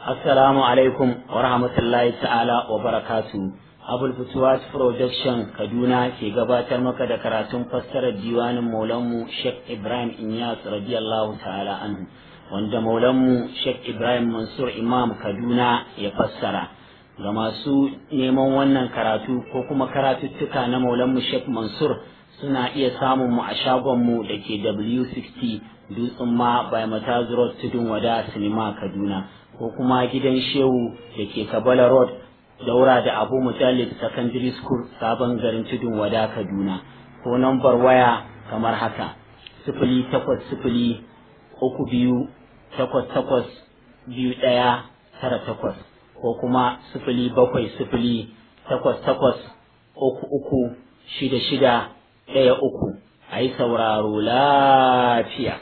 Assalamu alaikum wa rahmatullahi ta'ala wa barakatu. Abul Futuwat Production Kaduna ke gabatar maka da karatun fassarar diwanin Maulanmu Sheikh Ibrahim Inyas radiyallahu ta'ala anhu wanda Maulanmu Sheikh Ibrahim Mansur Imam Kaduna ya fassara. Ga masu neman wannan karatu ko kuma karatuttuka na Maulanmu Sheikh Mansur suna iya samun mu a shagonmu da ke W60 Dutsen ma by Matazu Road Tudun Wada Sinima Kaduna. ko kuma gidan shehu da ke kabala road daura da abu mutallib secondary school sabon garin tudun wada kaduna ko nambar waya kamar haka sifili takwas sifili uku biyu takwas takwas biyu ɗaya tara takwas ko kuma sifili bakwai sifili takwas takwas uku uku shida shida ɗaya uku a yi sauraro lafiya.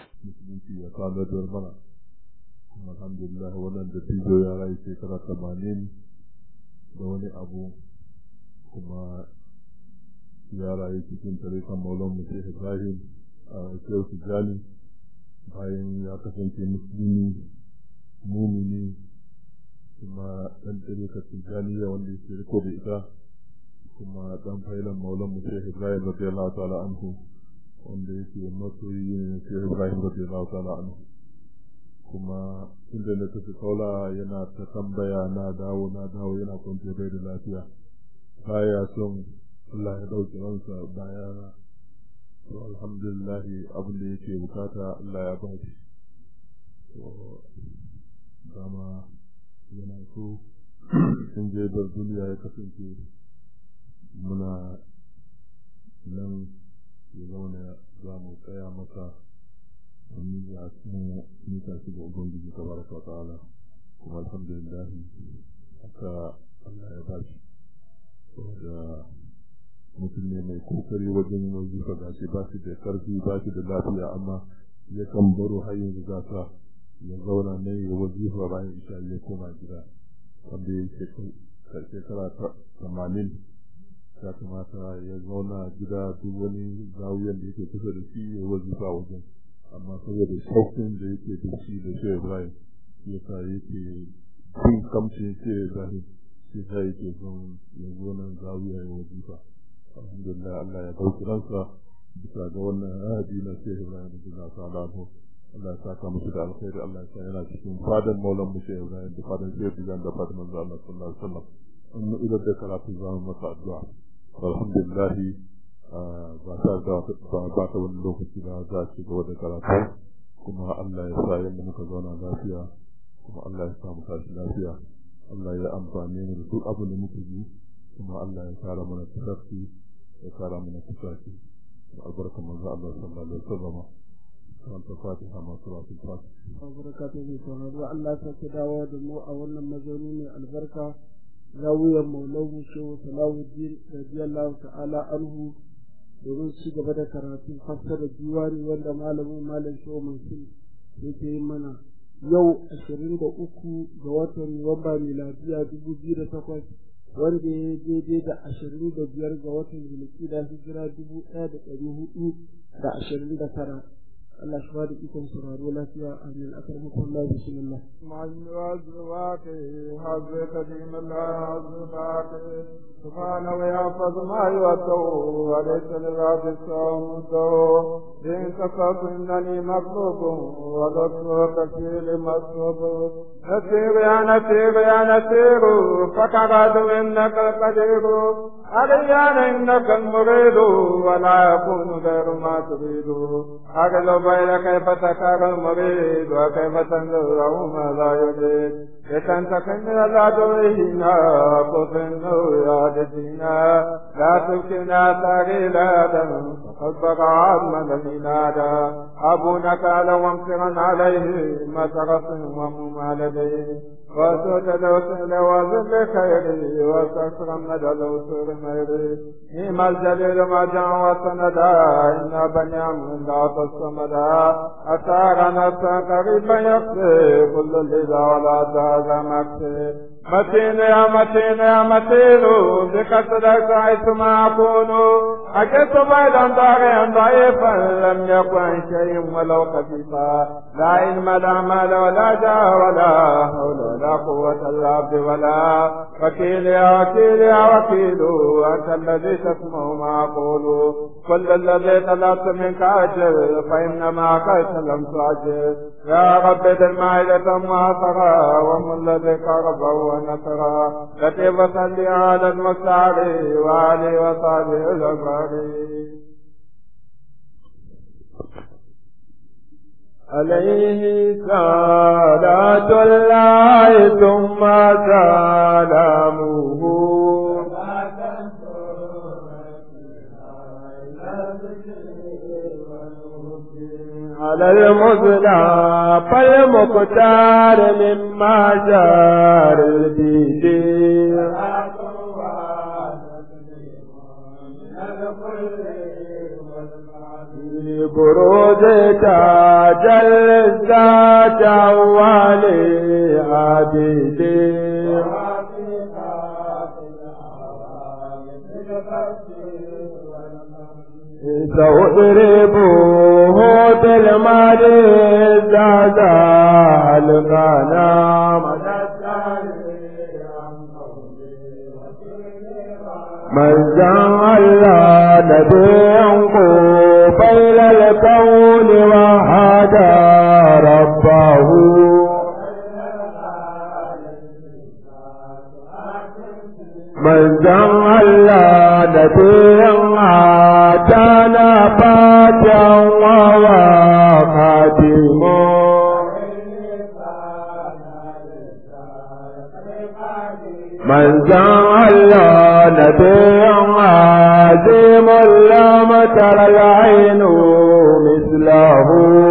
alhamdulillah wannan da tijo ya rayu shekara tamanin da wani abu kuma ya rayu cikin tarikan maulan musa ibrahim a shehu tijjani bayan ya kasance musulmi mumini kuma dan tarikar tijjaniya wanda ya riko da ita kuma dan failan maulan musa ibrahim radiyallahu ta'ala anhu wanda yake masoyi ne shehu ibrahim radiyallahu ta'ala anhu kuma inda na tafi kaula yana ta tambaya na dawo na dawo yana kwance bai da lafiya baya son Allah ya dauki ransa baya to alhamdulillah abin da yake bukata Allah ya ba shi to dama yana so sun je bar duniya ya kasance muna nan ya zauna za mu tsaya masa wani ya kuma nika shi ga ubangiji ta baraka wa ta'ala kuma alhamdulillah haka Allah ya bashi saboda mutum ne mai kokari wajen wazifa ga shi ba shi da karfi ba shi da lafiya amma ya kan baro har yanzu za ta ya zauna ne ya wazifa bayan isha ya koma gida wanda ya yi shekara tamanin ya kamata ya zauna gida duk wani zawuyan da yake kusa da shi ya wazifa wajen amma saboda shaukin da yake da shi da shi Ibrahim shi yasa yake bin kamce shi Ibrahim shi yasa yake son ya zo nan zawiya ya wajifa alhamdulillah Allah ya dauki ransa bisa ga wannan ahadi na shi Ibrahim da Allah ta'ala Allah ya saka musu da alkhairi Allah ya sa yana cikin fadan maulan mu shi Ibrahim da fadan shi Ibrahim da fadan manzo Allah sallallahu alaihi wasallam annu idan da karatu zamu masa addu'a alhamdulillah ba ta da ba ta wani lokaci da za ci gaba da karatu kuma Allah ya sa yadda muka zauna lafiya kuma Allah ya sa mu tashi lafiya Allah ya amfane mu da duk abin da muka yi kuma Allah ya kara mana tafi ya kara mana tafi albarka manzo Allah sallallahu alaihi wasallam kan fatiha ma salatul fatiha albarakatu ne sauraro Allah ya sake dawo da mu a wannan mazauni mai albarka zawiyar maulawun shehu salawuddin radiyallahu ta'ala anhu domin ci gaba da karatun fassara diwani wanda malamin malam shehu mansur yake yi mana yau ashirin da uku ga watan nuwamba miladiya dubu biyu da takwas wanda ya daidai da ashirin da biyar ga watan zulkida hijira dubu ɗaya da ɗari hudu da ashirin da tara Allah shi ba da ikon sauraro lafiya amin akar mutum Allah bismillah معلوات حظ قديم الله عزبات سبحانه ويحفظ ما يوتو وليس للعبد الصمت إن كفرت إنني مطلوب ودكتور كثير مطلوب نسير يا نسير يا نسير فكغد إنك القدير أريان إنك المريد ولا يكون غير ما تريد أغلب بين كيف تكار المريد وكيف تنظره ما لا يريد لتنتقم من العدوين كفن يادتنا لا تبكنا تغيلا فقد بقى عظما لمنادا أبونا قال وامسرا عليه مسرف وممالدين وسجد وسل وذل خيري واستغفر مدى الوسور ميري نيم الجليل ما جاء وسندا إن بني عم لا تصمدا أتانا نفسا قريبا يقضي كل اللي ولا دار هذا مكتي متين يا متين يا متين بكسرك حيثما أكون أكدت بيضا طاغيا ضعيفا لم يكن شيء ولو خفيفا لا علم لا مال ولا جاه ولا حول ولا قوة إلا بالله ولا وكيل يا وكيل يا وكيل أنت الذي تسمع ما أقول كل الذي طلبت منك أجل فإنما قد لم تعجل يا رب ذي المائدة معصرة ومن الذي قرب ونصرا لطيف صلي على المستعلي وعلي وصحبه الأبرار عليه صلاة الله ثم سلامه على المزلى فالمختار مما جار البيت بروز تاج الذات والي عبيدي سأضربه بالمال زاد الغنم من جعل نبيا بين الكون وهدى ربه من جعل نبيا آتانا فاتحا وهو خاتمه من جعل نبيا عظيم لم تر العين مثله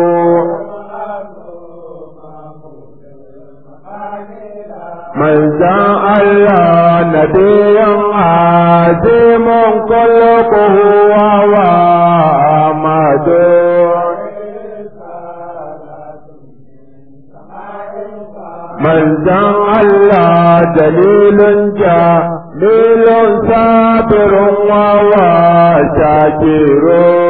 من جعل نبيا عظيم خلقه وهو أحمد من جعل دليل جميل صابر وهو شاكر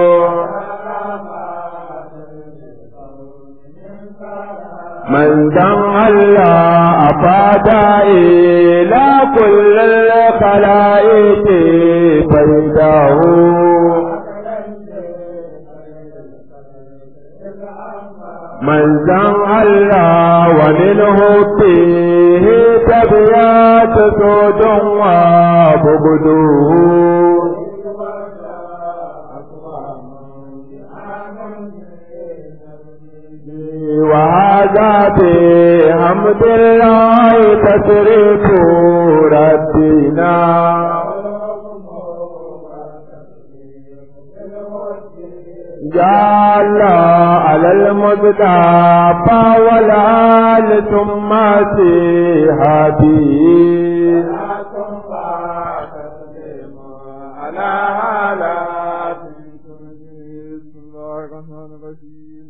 من جعل أفاد إلى كل الخلائق فيده من جعل ومنه فيه تبيات سود وبغده وهذا بحمد الله تسريف ربنا جعل على المصطفى والآل ثم صحابه على حالات بسم الله الرحمن الرحيم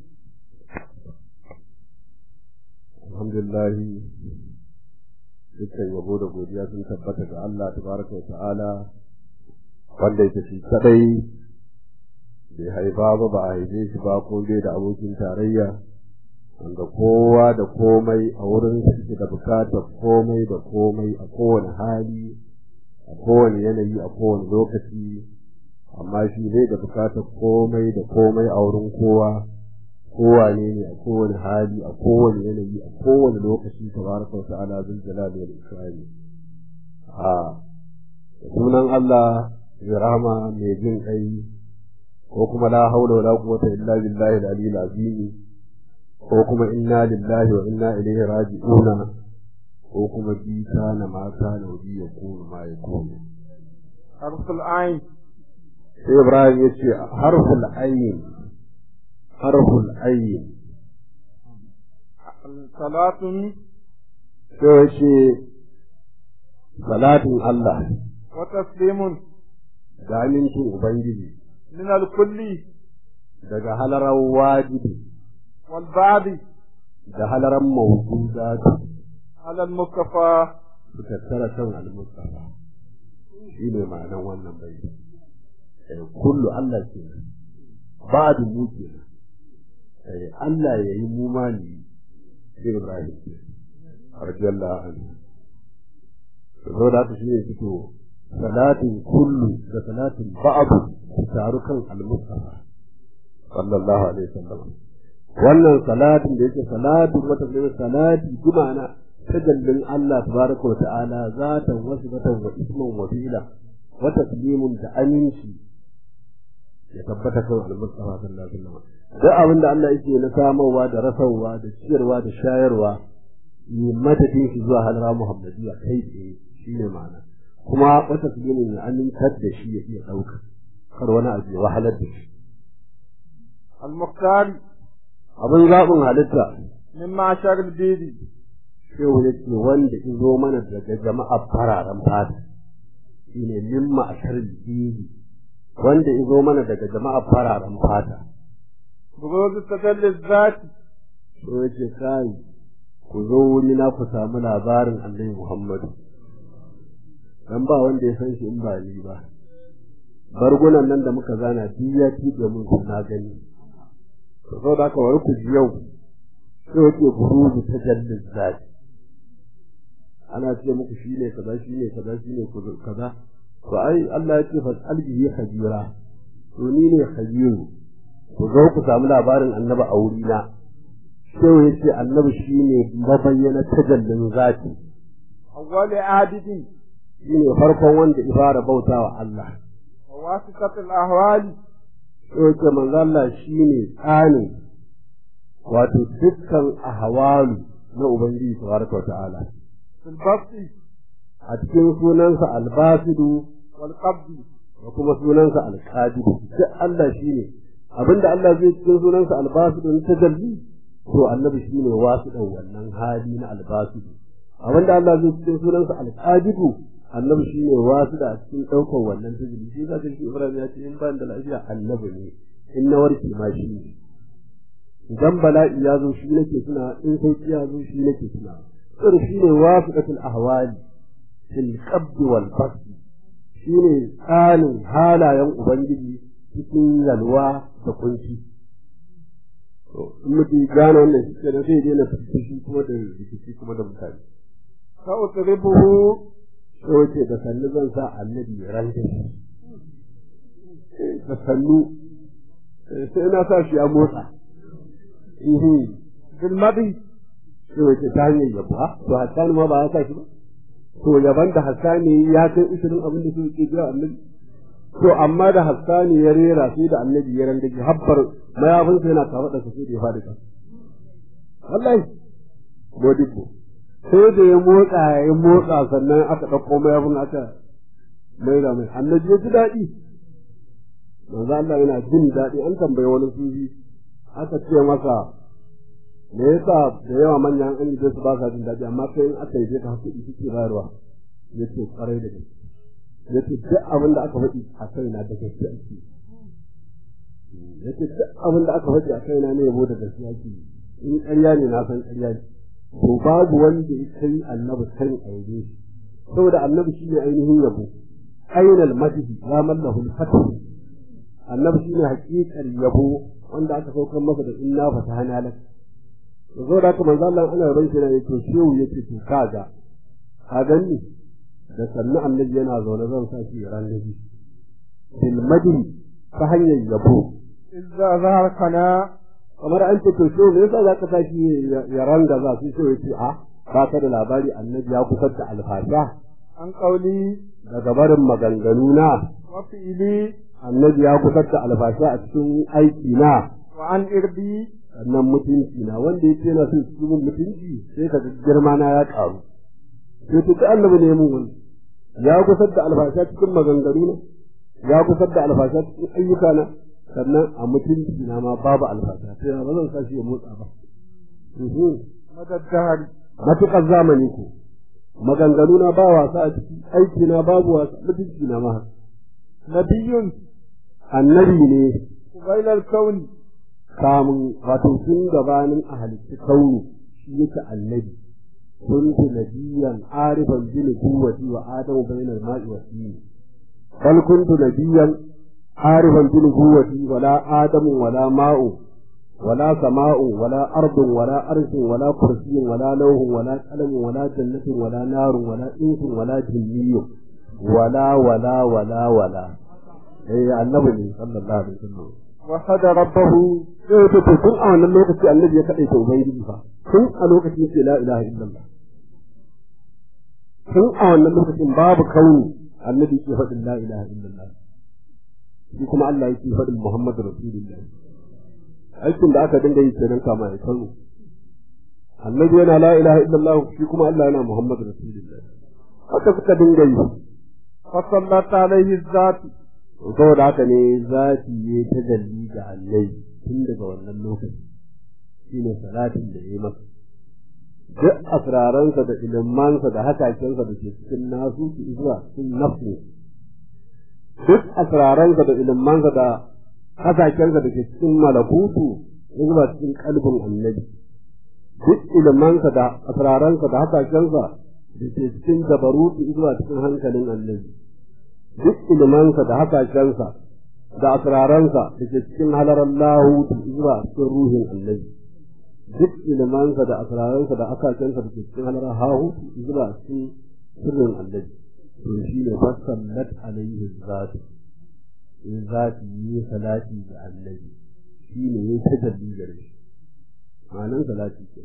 alhamdulillah dukkan yabo da godiya sun tabbata ga Allah tabaraka wa ta'ala wanda yake shi kadai bai haifa ba ba a haife shi ba ko bai da abokin tarayya wanda kowa da komai a wurin suke da bukatar komai da komai a kowane hali a kowane yanayi a kowane lokaci amma shi bai da bukatar komai da komai a wurin kowa kowane ne a kowane hali a kowane yanayi a kowane lokaci tabaraka wa ta'ala zul jalali wal ikrami a sunan Allah mai rahama mai jin kai ko kuma la haula wala quwwata illa billahi al-aliyyil azim ko kuma inna lillahi wa inna ilaihi raji'una ko kuma bi kana ma kana wa bi yakunu ma yakunu harful ain sai Ibrahim yace harful ayn harful ayn salatun sai yace salatin Allah wa taslimun da amincin Ubangiji min al-kulli daga halarar wajibi wal ba'di da halarar mawjudatu على المصطفى su tattara kan al-mustafa shi ne ma'anan wannan bai kullu Allah ke ba da mu ke Allah ya yi mu ma ni sai Ibrahim ke radiyallahu anhu zo da shi ne fito salatin kullu da salatin ba'du su taru kan al-mustafa sallallahu alaihi wasallam wannan salatin da yake salatin wata ne salati gumana tajallin Allah tabaraka wa ta'ala zatan wasu batan wa isman wa fi'la wa taslimun da aminci ya tabbata kan al-mustafa sallallahu alaihi wasallam duk abin da Allah yake na samarwa da rasawa da ciyarwa da shayarwa yi madadin shi zuwa halara muhammadiyya kai tsaye shine ma'ana kuma wata taslimin ya amintar da shi ya iya ɗauka kar wani abu ya wahalar da shi المختار abin zaɓin halitta من معشر البيض shehu ya ce wanda in zo mana daga jama'a fararen fata shi ne mimma a biyu wanda in zo mana daga jama'a fararen fata بروز التجل الذات so ya ce kai ku zo wuri na ku samu labarin annabi muhammadu dan ba wanda ya san shi in ba ni ba bargunan nan da muka zana duk ya tiɗe mun na gani to saboda haka wani ku ji yau sai yake buruzu ta jallin zati ana ce muku shi ne kaza shi ne kaza shi ne kaza to ai Allah ya ce fa albihi khabira to ni ne khabiru ku zo ku samu labarin annabi a wuri na sai ya ce annabi shi ne mabayyana tajallin zati أول عابد shi ne farkon wanda ifara bautawa Allah وواسطة الأهوال sai ya ce manzo Allah shi ne tsanin wato dukkan ahwalu na ubangiji tabaraka wa ta'ala في البسط a cikin sunansa albasidu والقبض da kuma sunansa alqadiru duk Allah shine abinda Allah zai cikin sunansa albasidu ta tajalli to annabi shine wasidan wannan hali na albasidu abinda Allah zai cikin sunansa alqadiru annabi shine wasida a cikin daukar wannan tajalli shi zaka shi Ibrahim ya ce in ban da lafiya annabi ne in na warke ma shi ne idan bala'i ya zo shi nake tuna in sauki ya zo shi nake tuna sir shine wasidatul ahwali fil qabd wal bast shine tsanin halayen ubangiji cikin yalwa da kunci to in mutum gane wannan shi kenan sai daina fushi kuma da rikici kuma da mutane فأطربه sai wace da sannu zan sa annabi ya ranta shi da sannu sai na sa shi ya motsa ihi بالمضي sai wace ta hanyar yabo ha to hassani ma ba ya sa shi ba to yaban da hassani ya kai ishirin abin da suke biya annabi to amma da hassani ya rera sai da annabi ya randa ji habbar mayafinsa yana kawo da sai da ya faɗi kan wallahi modibbo sai da ya motsa ya motsa sannan aka ɗauko mayafin aka mai da mai annabi ya ji daɗi manzo Allah yana jin daɗi an tambaye wani sufi aka ce masa me yasa da yawa manyan an yi su ba sa jin daɗi amma kai in aka yi ka haƙuri suke bayarwa ya ce ƙwarai da gaske ya ce duk abin da aka faɗi a kai na da gaske ake ya ce duk abin da aka faɗi a kai na ne yabo da gaske ake in ƙarya ne na san ƙarya ne to babu wanda ya kai annabi san aure shi saboda annabi shi ne ainihin yabo ainal madhi ya mallahu al-fatih annabi shi ne haƙiƙar yabo wanda aka saukar masa da inna fatahana lak zo da haka manzo Allah ana ran shi ne to shehu yace to kaga ka ganni da sannu annabi yana zaune zan sa shi ran nabi bil madhi ta hanyar yabo إذا ظهر قناة kamar an ce to shehu me yasa zaka sa shi ya ranga za su shehu yace a ba ka da labari annabi ya kusar da alfasha عن قولي daga barin maganganu na وفعلي annabi ya kusar da alfasha a cikin aiki na وعن إربي sannan mutunci na wanda yake yana son cikin mutunci sai ka ga girma na ya karu sai to ta annabi ne mun wani ya kusar da alfasha cikin maganganu na ya kusar da alfasha cikin ayyuka na sannan a mutunci na ma babu alfasha sai ba zan sa shi ya motsa ba Mhm. مدى الدهر matuƙar zamani ko maganganu na ba wasa a ciki aiki na babu wasa mutunci na ma haka. نبي annabi ne قبيل الكون kamun wato tun gabanin a halitta kauni shi yake annabi كنت نبيا عارفا بنبوتي وآدم بين الماء والدين بل كنت نبيا عارفا بنبوتي ولا آدم ولا ماء ولا سماء ولا أرض ولا أرش ولا كرسي ولا لوح ولا قلم ولا جنة ولا نار ولا إنس ولا جني ولا ولا ولا ولا إيه النبي صلى الله عليه وسلم وحد ربه sai to tun a wannan lokaci annabi ya kaɗai ta ubangiji fa tun a lokacin yake la ilaha illallah tun a wannan lokacin babu kauni annabi ke faɗin la ilaha illallah shi kuma Allah yake faɗin Muhammadu Rasulullah aikin da aka dinga yi kenan kama ya kanu annabi yana la ilaha illallah shi kuma Allah yana Muhammadu Rasulullah haka suka dinga yi فصلت عليه الذات saboda haka ne zati ya tajalli ga annabi tun daga wannan lokaci shine salatin da ya yi masa duk asraransa da ilimansa da hakakensa da ke cikin nasu su zuwa cikin nafsu duk asraransa da ilimansa da hakakensa da ke cikin malakutu zuwa cikin kalbin annabi duk ilimansa da asraransa da hakakensa da ke cikin dabarutu zuwa cikin hankalin annabi duk ilimansa da hakakensa da asraransa da ke cikin halarar lahu zuwa cikin ruhin annabi duk ilimansa da asraransa da akakensa da ke cikin halarar hahu zuwa cikin sirrin annabi to shi ne fasallat alaihi zati in zati yi salati ga annabi shi ne ya tajalli gare shi ma'anan salati ke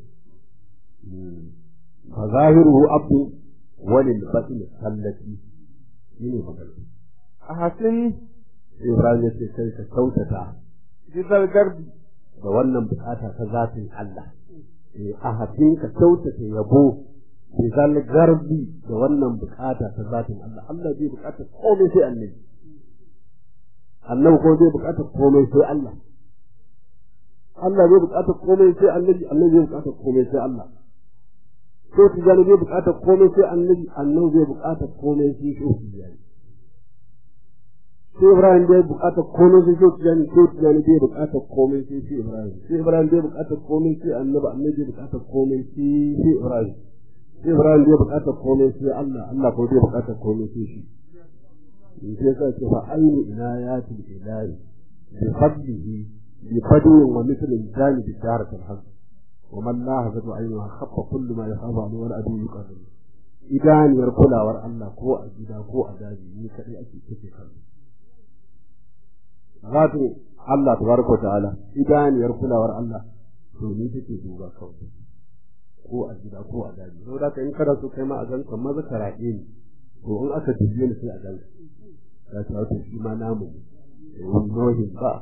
fa zahiruhu abdu walil batin sallati shi ne magana أحسن Ibrahim ya ce kai ka kyautata جذا القرب da wannan bukata ta zatin Allah eh a hafin ka kyautata yabo bi zal garbi da wannan bukata ta zatin Allah Allah zai bukata komai sai annabi annabi ko zai bukata komai sai Allah Allah zai bukata komai sai annabi annabi zai bukata komai sai Allah ko tijani zai bukata komai sai annabi annabi zai bukata komai sai shi tijani sai Ibrahim bai bukatar komai sai sai tijani sai tijani bai bukatar komai sai sai Ibrahim sai Ibrahim bai bukatar komai sai annabi annabi bai bukatar komai sai sai Ibrahim sai Ibrahim bai bukatar komai sai Allah Allah ko bai bukatar komai sai shi in sai ka ce fa ayyu inayatul ilahi bi fadlihi bi fadlin wa mithlin jani bi daratil haq wa man la hazatu ayyu khaffa kullu ma yakhafu an wal adu yuqarrib idaniyar kulawar Allah ko a gida ko a daji ni kadai ake kace kansa zatin Allah tabaraka ta'ala idaniyar kulawar Allah to ni take duba kawai ko a gida ko a daji saboda ka in kada so kai ma a ganka maza ka raɗe ni to in aka dubiye ni sai a ganka ka ta wato shi ma namu ne wallahi ba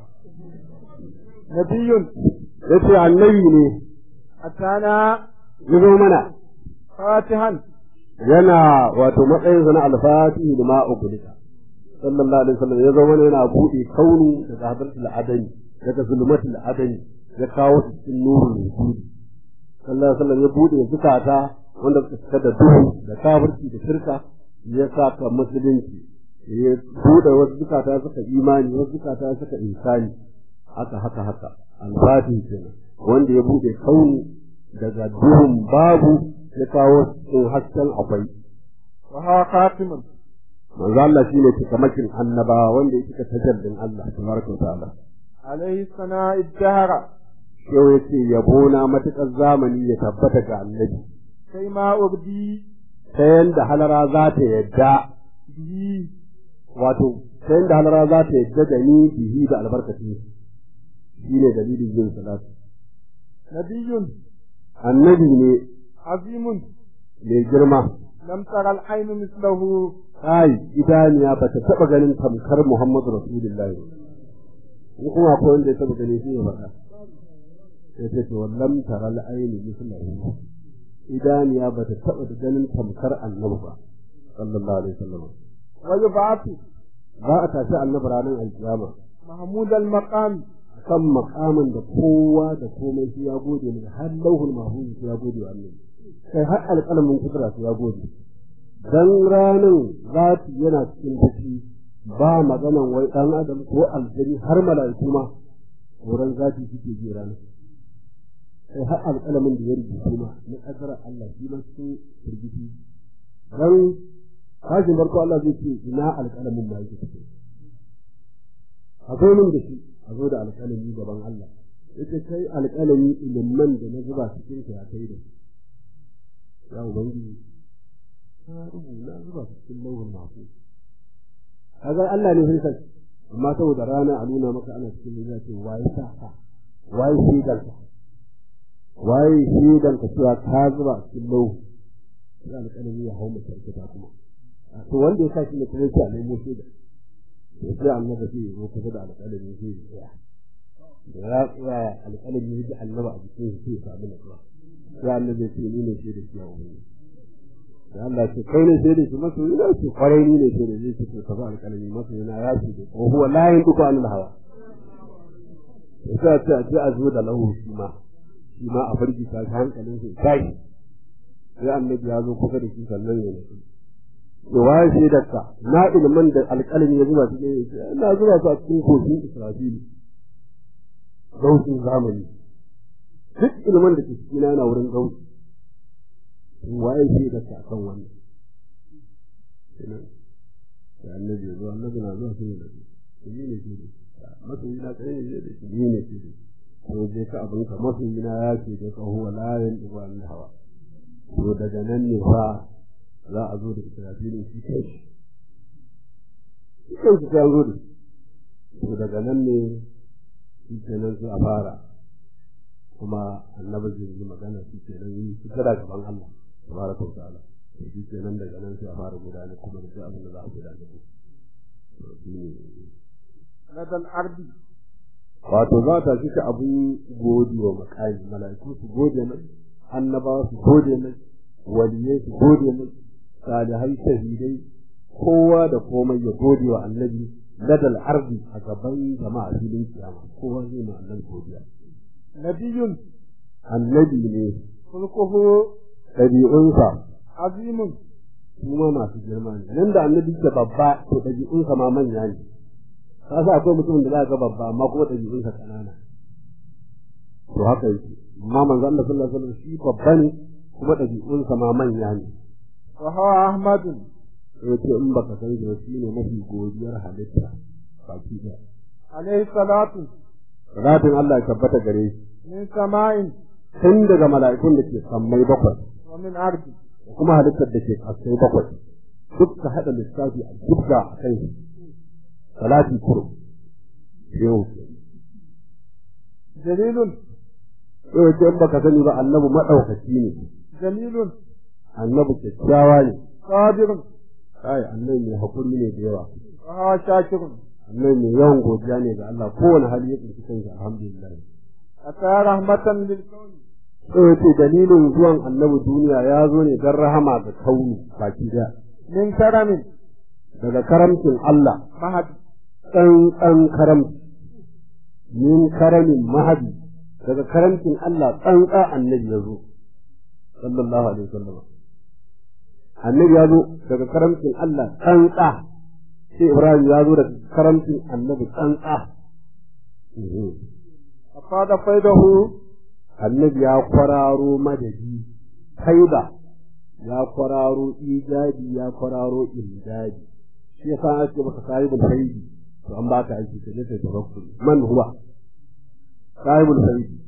نبي yace annabi ne أتانا yazo mana فاتحا yana wato matsayinsa na alfatihi da ma'ubulika sallallahu alaihi wasallam ya zama yana buɗe kauni daga hadratul adani daga zulmatul adani ya kawo su cikin nurul wujudi sallallahu alaihi wasallam ya buɗe zukata wanda suka cika da duhu da kafirci da shirka ya saka musulunci ya buɗe wasu zukata suka imani wasu zukata suka insani haka haka haka alfatihi kenan wanda ya buɗe kauni daga duhun babu ya kawo cikin hasken akwai وها خاتم manzo Allah shine cikamakin annabawa wanda ya cika tajallin Allah tabaraka ta'ala عليه الثناء الدهر yau yace yabo na matukar zamani ya tabbata ga annabi كيما أبدي ta yanda halara za ta yadda به wato ta yanda halara za ta yadda da ni bihi da albarkaci shine dalilin yin salatu نبي annabi ne عظيم mai girma لم تر العين مثله kai idaniya ba ta taba ganin tamkar Muhammadu Rasulullahi in kuma akwai wanda ya taba gani shi ne faɗa sai ta ce wallam taral aini mislahu idaniya ba ta taba ganin tamkar annabi ba sallallahu alaihi wasallam ويبعث za a tashi annabi ranar alkiyama محمود المقام kan makamin da kowa da komai shi ya gode ne har lauhul mahfuz shi ya gode wa annabi kai har alƙalamin kudura shi ya gode dan ranin zati yana cikin fushi ba maganan wai dan adam ko aljani har mala'iku ma horon zati suke ji ranar sai har alƙalamin da ya rubutu ma na ƙaddarar Allah shi ma cikin firgiti dan kashin farko Allah zai ce ina alƙalamin ma yake tafi a zo min da shi a zo da alƙalami gaban Allah ita kai alƙalami ilimin da na zuba cikin ka ya kai da ya ubangiji na rubuta zuba cikin lauhul mahfuz kaga Allah ne sai amma saboda rana a nuna maka ana cikin da ce waye sa ka waye shi danka waye shi danka cewa ka zuba cikin lauhu sai alƙalami ya hau mutum ta kuma to wanda ya sa shi ne kuma sai a nemo shi da sai annabi sai ya zo kusa da alƙalami sai ya tsaya da ya tsaya alƙalami ya ji annaba a jikin shi sai ya samu nutsuwa sai annabi ya ce ni ne shi da shi a wani da Allah ce kai ne sai da shi masu yana ce kwarai ni ne sai da zai ce to ka ba alƙalami masu yana ya ce da ko huwa la yin duka anil hawa sai a ce a ce a zo da lahu shi ma shi ma a farki ta hankalin sai tashi sai annabi ya zo kusa da shi sannan ya nutsu da waye shi da ka na ilman da alƙalami ya zuba cikin na zuba su a cikin kogin Israfili gausin zamani duk ilman da ke cikin yana wurin gausi waye shi da ka kan wannan da annabi ya zo annabi na zuwa sai ya nabi shi ne shi da masoyi na kai ne da shi ne shi da ko je ka abin ka masoyi na ya ce da ka huwa la yan duba an hawa to daga nan ne fa za a zo da israfilin shi kai shi kai shi ta zo da to daga nan ne shi kenan sai a fara kuma annabi zai yi magana shi kenan yi shi kada gaban Allah tabaraka wa ta'ala to shi kenan daga nan sai a fara gudanar kuma da abin da za a gudanar to shi ne ladal ardi wato za ta cika abin gode wa makami mala'iku su gode mai annabawa su gode mai waliyai su gode mai salihai shahidai kowa da komai ya gode wa annabi ladal ardi a gaban jama'a filin kiyama kowa zai ma annabi godiya nabiyun annabi ne kulkuhu ɗabi'unsa azimun kuma masu girma ne nan da annabi ke babba to ɗabi'unsa ma manya ne ka sa akwai mutumin da za ga babba amma kuma ɗabi'unsa ƙanana to haka yake amma manzo Allah sallallahu alaihi wasallam shi babba ne kuma ɗabi'unsa ma manya ne wa hawa ahmadun sai ce in baka san shi ba shi ne mafi godiyar halitta baki ɗaya alaihi salatu salatin Allah ya tabbata gare shi min sama'in tun daga mala'ikun da ke sammai bakwai wa min ardi da kuma halittar da ke kasai bakwai duk ka haɗa lissafi a duk da a kai salati kuro yau jalilun yau ce in baka sani ba annabi maɗaukaci ne jamilun annabi kyakkyawa ne qadirun kai annabi mai haƙuri ne da yawa wa hawa shakirun annabi mai yawan godiya ne ga Allah kowane hali ya tsinci kansa alhamdulillah ata rahmatan lil kauni sai ce dalilin zuwan annabi duniya ya zo ne don rahama ga kauni baki daya min karamin daga karamcin Allah mahadi tsantsan karamci min karamin mahadi daga karamcin Allah tsantsa annabi ya zo sallallahu alaihi wasallam annabi ya zo daga karamcin Allah tsantsa sai Ibrahim ya zo daga karamcin annabi tsantsa afada faidahu annabi ya kwararo madadi faida ya kwararo ijabi ya kwararo imdadi shi yasa ake maka sahibul faidi to an baka aiki ka je kai tawakkul man huwa sahibul faidi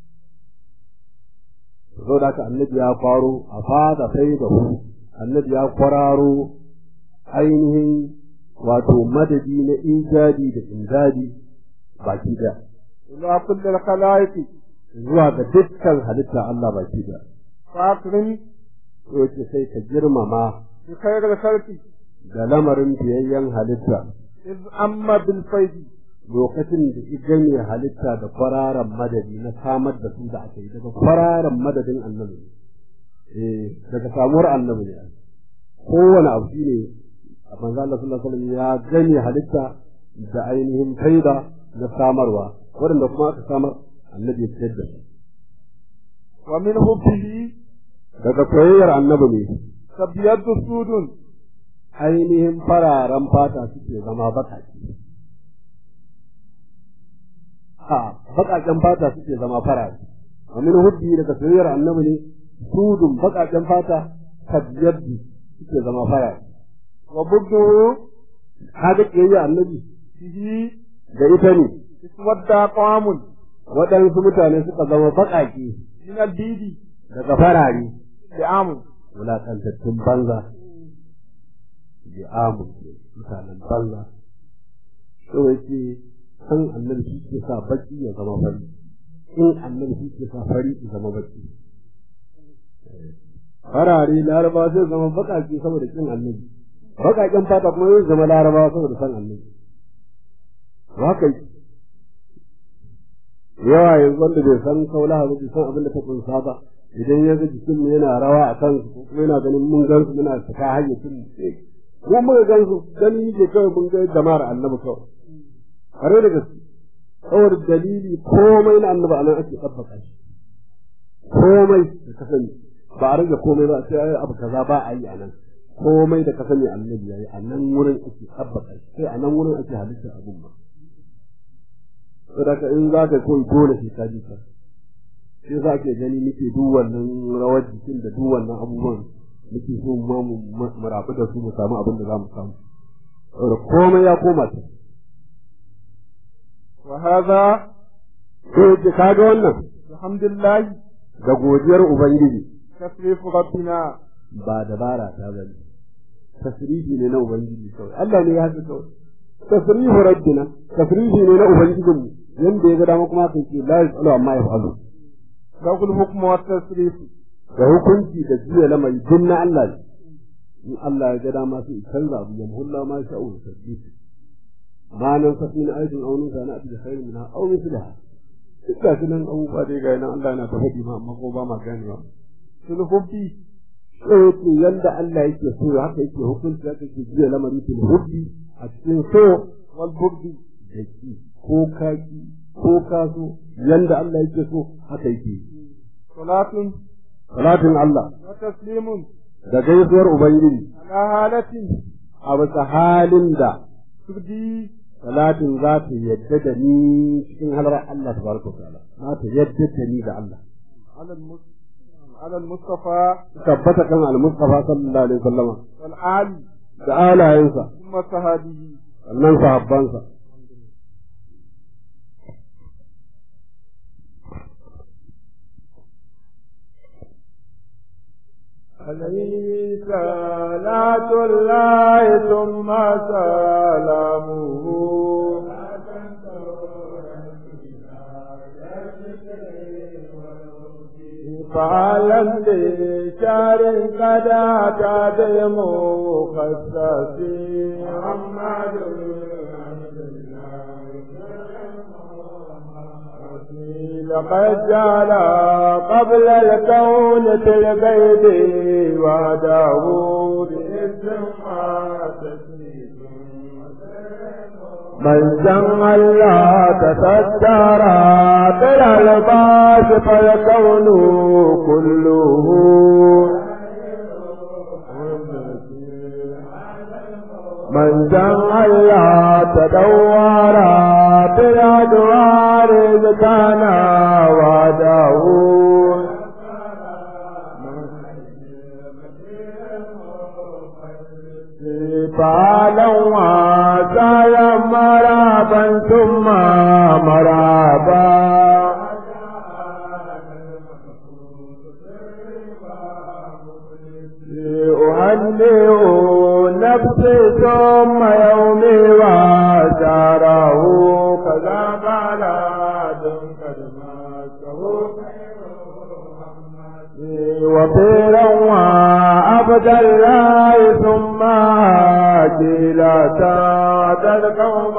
to da haka annabi ya kwaro a fada faidahu annabi ya kwararo ainihin wato madadi na ijabi da imdadi baki da ila kulli al khalaiqi zuwa ga dukkan halitta Allah baki da fakrin to ce sai ka girmama bi khairil khalqi da lamarin biyayyen halitta iz amma bil faidi lokacin da ita ne halitta da kwararan madadi na samar da su da aka yi daga kwararan madadin annabi eh daga samuwar annabi ne kowane abu shi ne a manzo Allah sallallahu alaihi wasallam ya gane halitta da ainihin faida da samarwa waɗanda kuma aka samar annabi ya fitar da su wa min hubbihi daga soyayyar annabi ne tabiyatu sudun ainihin fararen fata suke zama baƙaƙe a baƙaƙen fata suke zama farare wa min hubbi daga soyayyar annabi ne sudun baƙaƙen fata kabyabbi suke zama fara wa buddu kaga kiyayya annabi bihi da ita ne iswadda qawamun waɗansu mutane suka zama baƙaƙe min albidi daga farare li'amu wulaƙantattun banza da amu mutanen banza so yake san annabi shi ke sa baki ya zama fari in annabi shi ke sa fari ya zama baki farare laraba zai zama baƙaƙe saboda kin annabi baƙaƙen fata kuma zai zama laraba saboda san annabi haka yi yawa yanzu wanda bai san kaula ba bai san abin da ta kunsa ba idan ya ga jikin mu yana rawa a kan su kuma yana ganin mun gan su muna saka hayyacin mu mu muka gan su gani ke kawai mun ga jama'ar annabi kawai kare da gaske saboda dalili komai na annabi anan ake tabbata shi komai da ka sani ba a rage komai ba sai ai abu kaza ba a yi anan komai da ka sani annabi yayi a nan wurin ake tabbata shi sai a nan wurin ake halittar abun ba saboda in za ka koyi dole sai ka ji ka sai za ke gani muke duk wannan rawar jikin da duk wannan abubuwan muke so ma mu rabu da su mu samu abin da za mu samu saboda komai ya koma ta wa hadha sai ki kaga wannan alhamdulillah da godiyar ubangiji tasrifu rabbina ba dabara ta bane tasrifi ne na ubangiji kawai Allah ne ya haka kawai tasrifu rabbina tasrifi ne na ubangijinmu yanda ya ga dama kuma kai ce la yasalu amma yafalu lahu al-hukmu wa tasrifu da hukunci da jiya lamari duk na Allah ne in Allah ya ga dama sai canza abu ya muhulla ma sha Allah sabbi ma nan safi na aikin aunin sa na da khairu minha aw mislaha duk da sunan abubuwa dai ga nan Allah yana ta faɗi ma amma ko ba ma ganewa fil hubbi sai ce yanda Allah yake so haka yake hukunci haka yake jiya lamari fil hubbi a cikin so wal bugdi da ki ko kaki ko kaso yanda Allah yake so haka yake salatun salatin Allah wa taslimun da gaisuwar Ubangiji ala halatin a bisa halin da tubdi salatin za ta yadda da ni cikin halar Allah tabaraka wa ta'ala za ta yadda da ni da Allah ala al-mus ala al-mustafa tabbata kan al-Mustafa sallallahu alaihi wasallama wal ali da alayensa thumma sahabihi sannan sahabbansa عليه صلاة الله ثم سلامه فعلا لشار قد أتى بالمخصص محمد لقد جعل قبل الكون في البيت وعده باسم من جمع الله تستر بالالباس فالكون كله من جمع الله تدور بالأدوار إذ كان وعده فعلا وسايا مرابا ثم مرابا أهنئ نفسي ثم يومي وشاره كذا بلاد قد ماسه وفيرا وعبد الله ثم عاجلا سعد القوم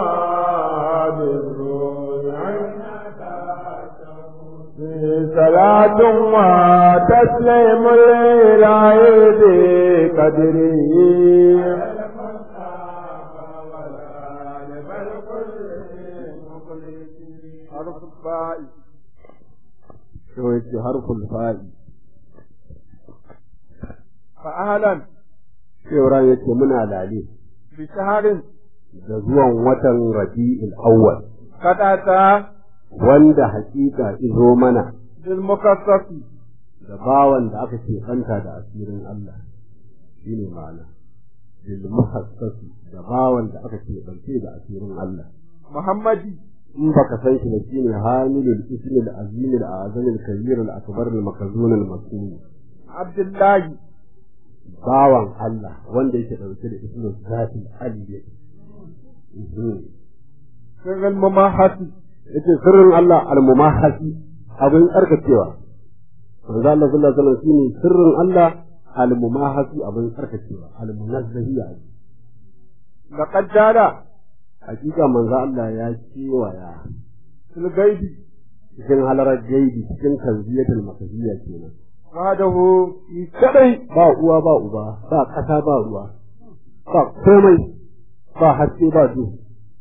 صلاة وتسليم الإله بقدره حرف الفاء to yake harful fa'i فأهلا cewa yake muna lale بشهر da zuwan watan Rabi'il Awwal قد أتى wanda hakika izo mana بالمكسس da bawan da aka ce banta da asirin Allah shine ma'ana bil muhassasi da bawan da aka ce bance da asirin Allah محمد in baka san shi da shine hamilul ismi al azim al azam al kabir al akbar al makzun al masum عبد الله bawan Allah wanda yake dauke da ismul zati aliyya سر المماحة yace sirrin Allah al mumahasi abin tsarkakewa manzo Allah sallallahu alaihi wasallam shine sirrin Allah al mumahasi abin tsarkakewa al munazzahiya لقد جال hakika manzo Allah ya kewaya في الغيب cikin halarar gaibi cikin kanziyatul makaziyya kenan وحده في كدي ba uwa ba uba ba ƙasa ba ruwa ba komai ba haske ba duhu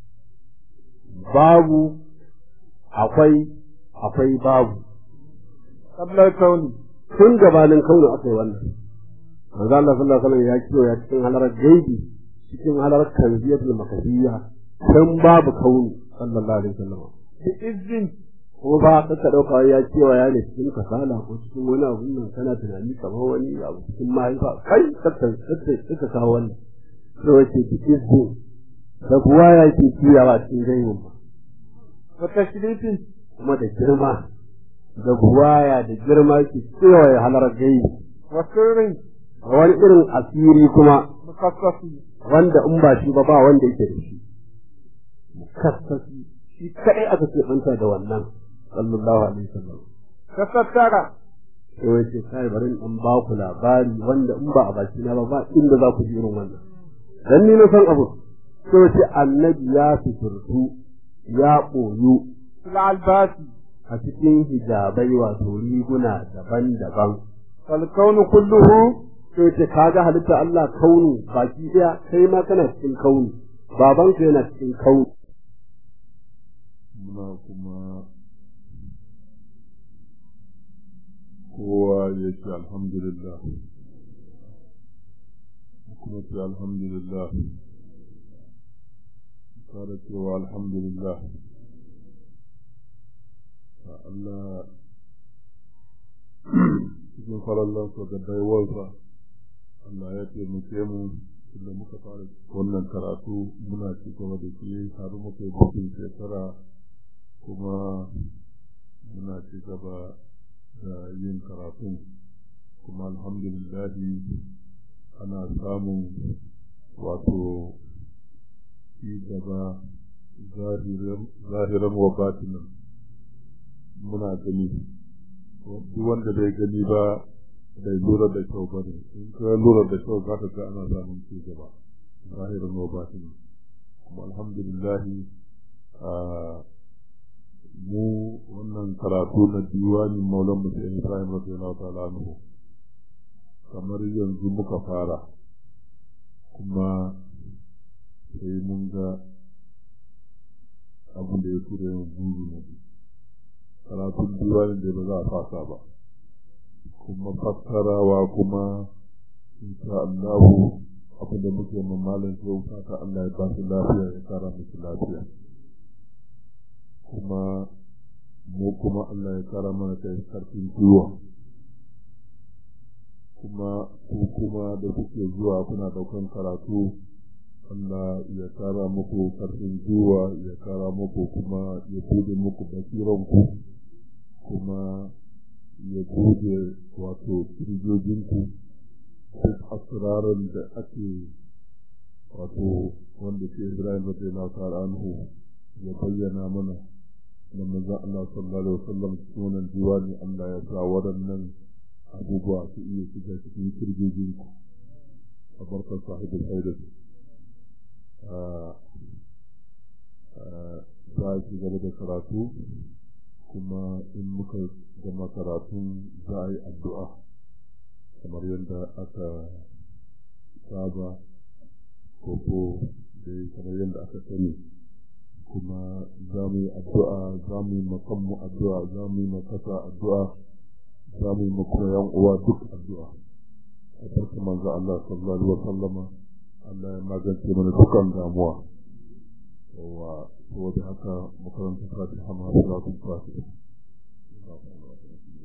babu akwai akwai babu قبل الكون tun gabanin kauna aka yi wannan manzo Allah sallallahu alaihi wasallam ya kiyo ya cikin halarar gaibi cikin halarar kanziyatul makaziyya tun babu kauni sallallahu alaihi wasallam بإذن kuma ba ka ka dauka ya cewa ya ne cikin kasala ko cikin wani abu nan kana tunani kamar wani abu cikin mahaifa kai kakka kakka kakka kawo wannan sai wace cikin su da kuwa ya ke kiyawa cikin gaibin ba وتشريف kuma da girma da buwaya da girma ke kewaye halar gaibi وسر a wani irin asiri kuma مخصص wanda in ba shi ba ba wanda yake da shi mukassasi shi kadai aka ce banta da wannan sallallahu alaihi wasallam تستر sai wai ce kai bari in ba ku labari wanda in ba a baki na ba ba inda za ku ji irin wannan dan ni na san abu sai wace annabi ya fiturtu ya ɓoyu في العلبات a cikin hijabai wato riguna daban-daban فالكون كله sai ce kaga halitta Allah kaunu baki daya kai ma kana cikin kaunu babanka yana cikin kaunu muna kuma kowa ya ce alhamdulillah kuma ce alhamdulillah kare cewa alhamdulillah a Allah cikin farallansa da baiwarsa Allah ya taimake mu da muka fara wannan karatu muna ci gaba da shi har muka yi bikin shekara kuma muna ci gaba da yin karatun kuma alhamdulillahi ana samun wato ci gaba zahiran wa batinan muna gani duk wanda bai gani ba bai lura da kyau ba ne in ka lura da kyau za ka ga ana samun ci gaba zahiran wa batinan kuma alhamdulillahi mu wannan karatu na diwanin maulan musayin ibrahim radiyallahu ta'ala anhu kamar yanzu muka fara kuma sai mun ga abin da ya tura yin buru na karatun diwanin da ba za a fasa ba kuma fassarawa kuma insha Allahu abin da muke mamalin sai fata Allah ya ba su lafiya ya kara musu lafiya kuma mu kuma Allah ya kara mana kai karfin gwiwa kuma ku kuma da kuke zuwa kuna daukan karatu Allah ya kara muku karfin gwiwa ya kara muku kuma ya bude muku basiranku kuma ya bude wato kirjojinku duk asirarin da ake wato wanda ke Ibrahim radiyallahu ta'ala anhu ya bayyana mana da manzon Allah sallallahu alaihi wasallam sunan diwani Allah ya sa waɗannan abubuwa su iya shiga cikin kirgijin ku a barkar sahibin haidar za a ci gaba da karatu kuma in muka gama karatun za a yi addu'a kamar yadda aka saba ko da kamar yadda aka sani kuma za mu yi addu'a za mu yi makanmu addu'a za mu yi makasa addu'a za mu yi makuna yan uwa duk addu'a a barka manzo Allah sallallahu alaihi wa sallama Allah ya magance mana dukkan damuwa wa saboda haka makarantar fatiha ma salatu fatiha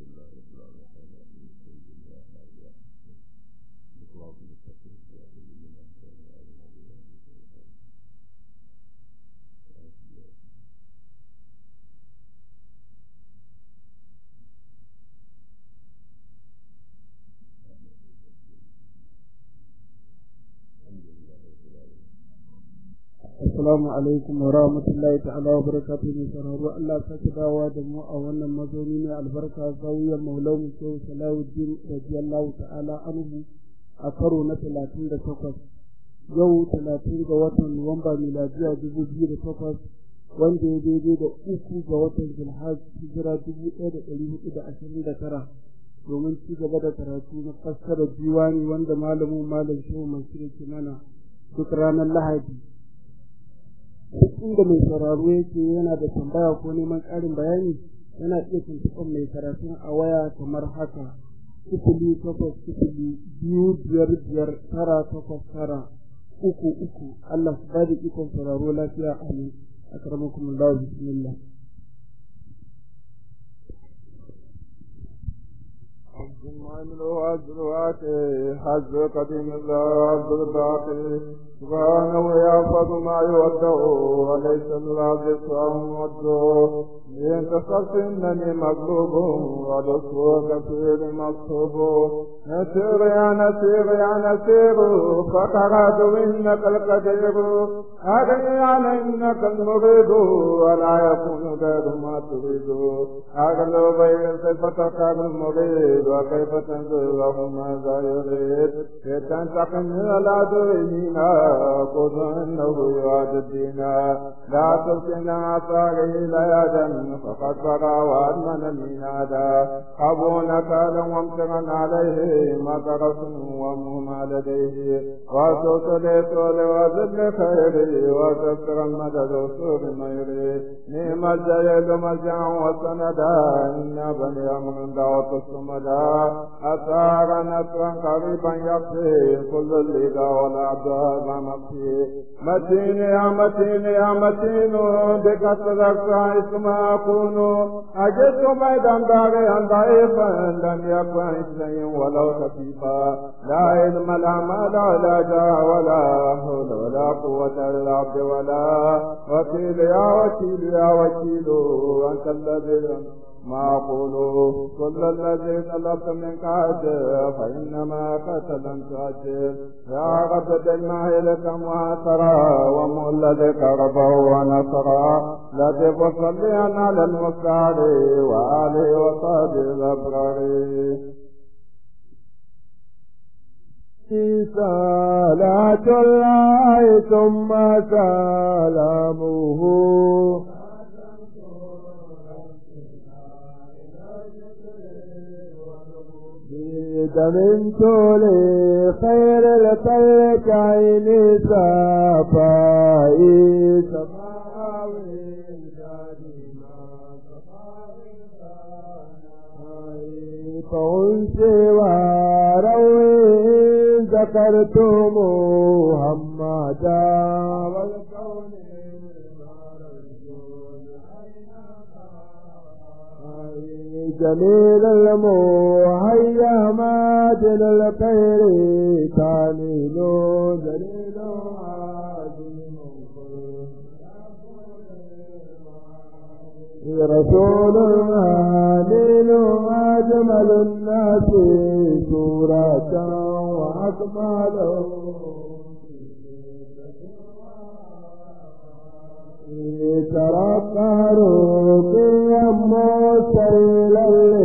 assalamu alaikum wa rahmatullahi ta'ala wa barakatuhu ne sararru Allah ta ci dawa da mu a wannan mazauni ne albarka zawiyar maulamu shehu salahuddin radiyallahu ta'ala anhu a karo na talatin da takwas yau talatin ga watan nuwamba miladiya dubu biyu da takwas wanda ya daidai da uku ga watan zulhaj hijira dubu ɗaya da ɗari hudu da ashirin da tara domin ci gaba da karatu na fassara diwani wanda malamin malam shehu mansur ke mana duk ranar lahadi duk inda mai sauraro yake yana da tambaya ko neman ƙarin bayani yana iya tuntuɓar mai karatun a waya kamar haka sifili takwas sifili biyu biyar biyar tara takwas tara uku uku Allah su ba da ikon sauraro lafiya amin akramakum Allah bismillah الجمال وأزرعات حز قديم الله الباقي سبحانه يحفظ ما يودع وليس الله بسواه ودعو إن تصرت إنني مغلوب ولست كثير مصحوب نسير يا نسير يا نسير فقرات إنك القدير أغني على إنك المريد ولا يكون غير ما تريد أغلو بين صفتك المريد وكيف تنزل له ماذا يريد لتنتقم من العدوين خذ انه يعاد الدين لا تلقنا اثاره ليدا فقد بغى وادمن المنادا ابو نكالا وامتغا عليه مطرس ومهما لديه وسوس لسول وزد خيري وتسر المدد وسور ميري نعم الجيد ملجا وسندا ان بني امر دعوت الصمدا أثار نصرا قريبا يقضي كل الليل والعبد هذا مكفي متين يا متين يا متين بك صدقت اسم أكون أجدت بيدا باغيا ضعيفا لم يكن شيء ولو خفيفا لا علم لا مال ولا جاه ولا حول ولا قوة إلا عبد ولا وكيل يا وكيل يا وكيل أنت الذي ما أقول كل الذي طلبت منك أجر فإنما قد لم تأجر يا رب دلنا إليك معاصرا ومولدك ربه ونصرا لطف صليا على المختار وآله وصحبه الأبرار صلاة الله ثم سلامه دمنت لخير الخلق عيني صفائي فأنسي وروي ذكرت محمدا والكون جميل المهيا مادن الخير تانيل جليل رسول آمين أجمل الناس سورة وأكمله ترقى روحي مسيلا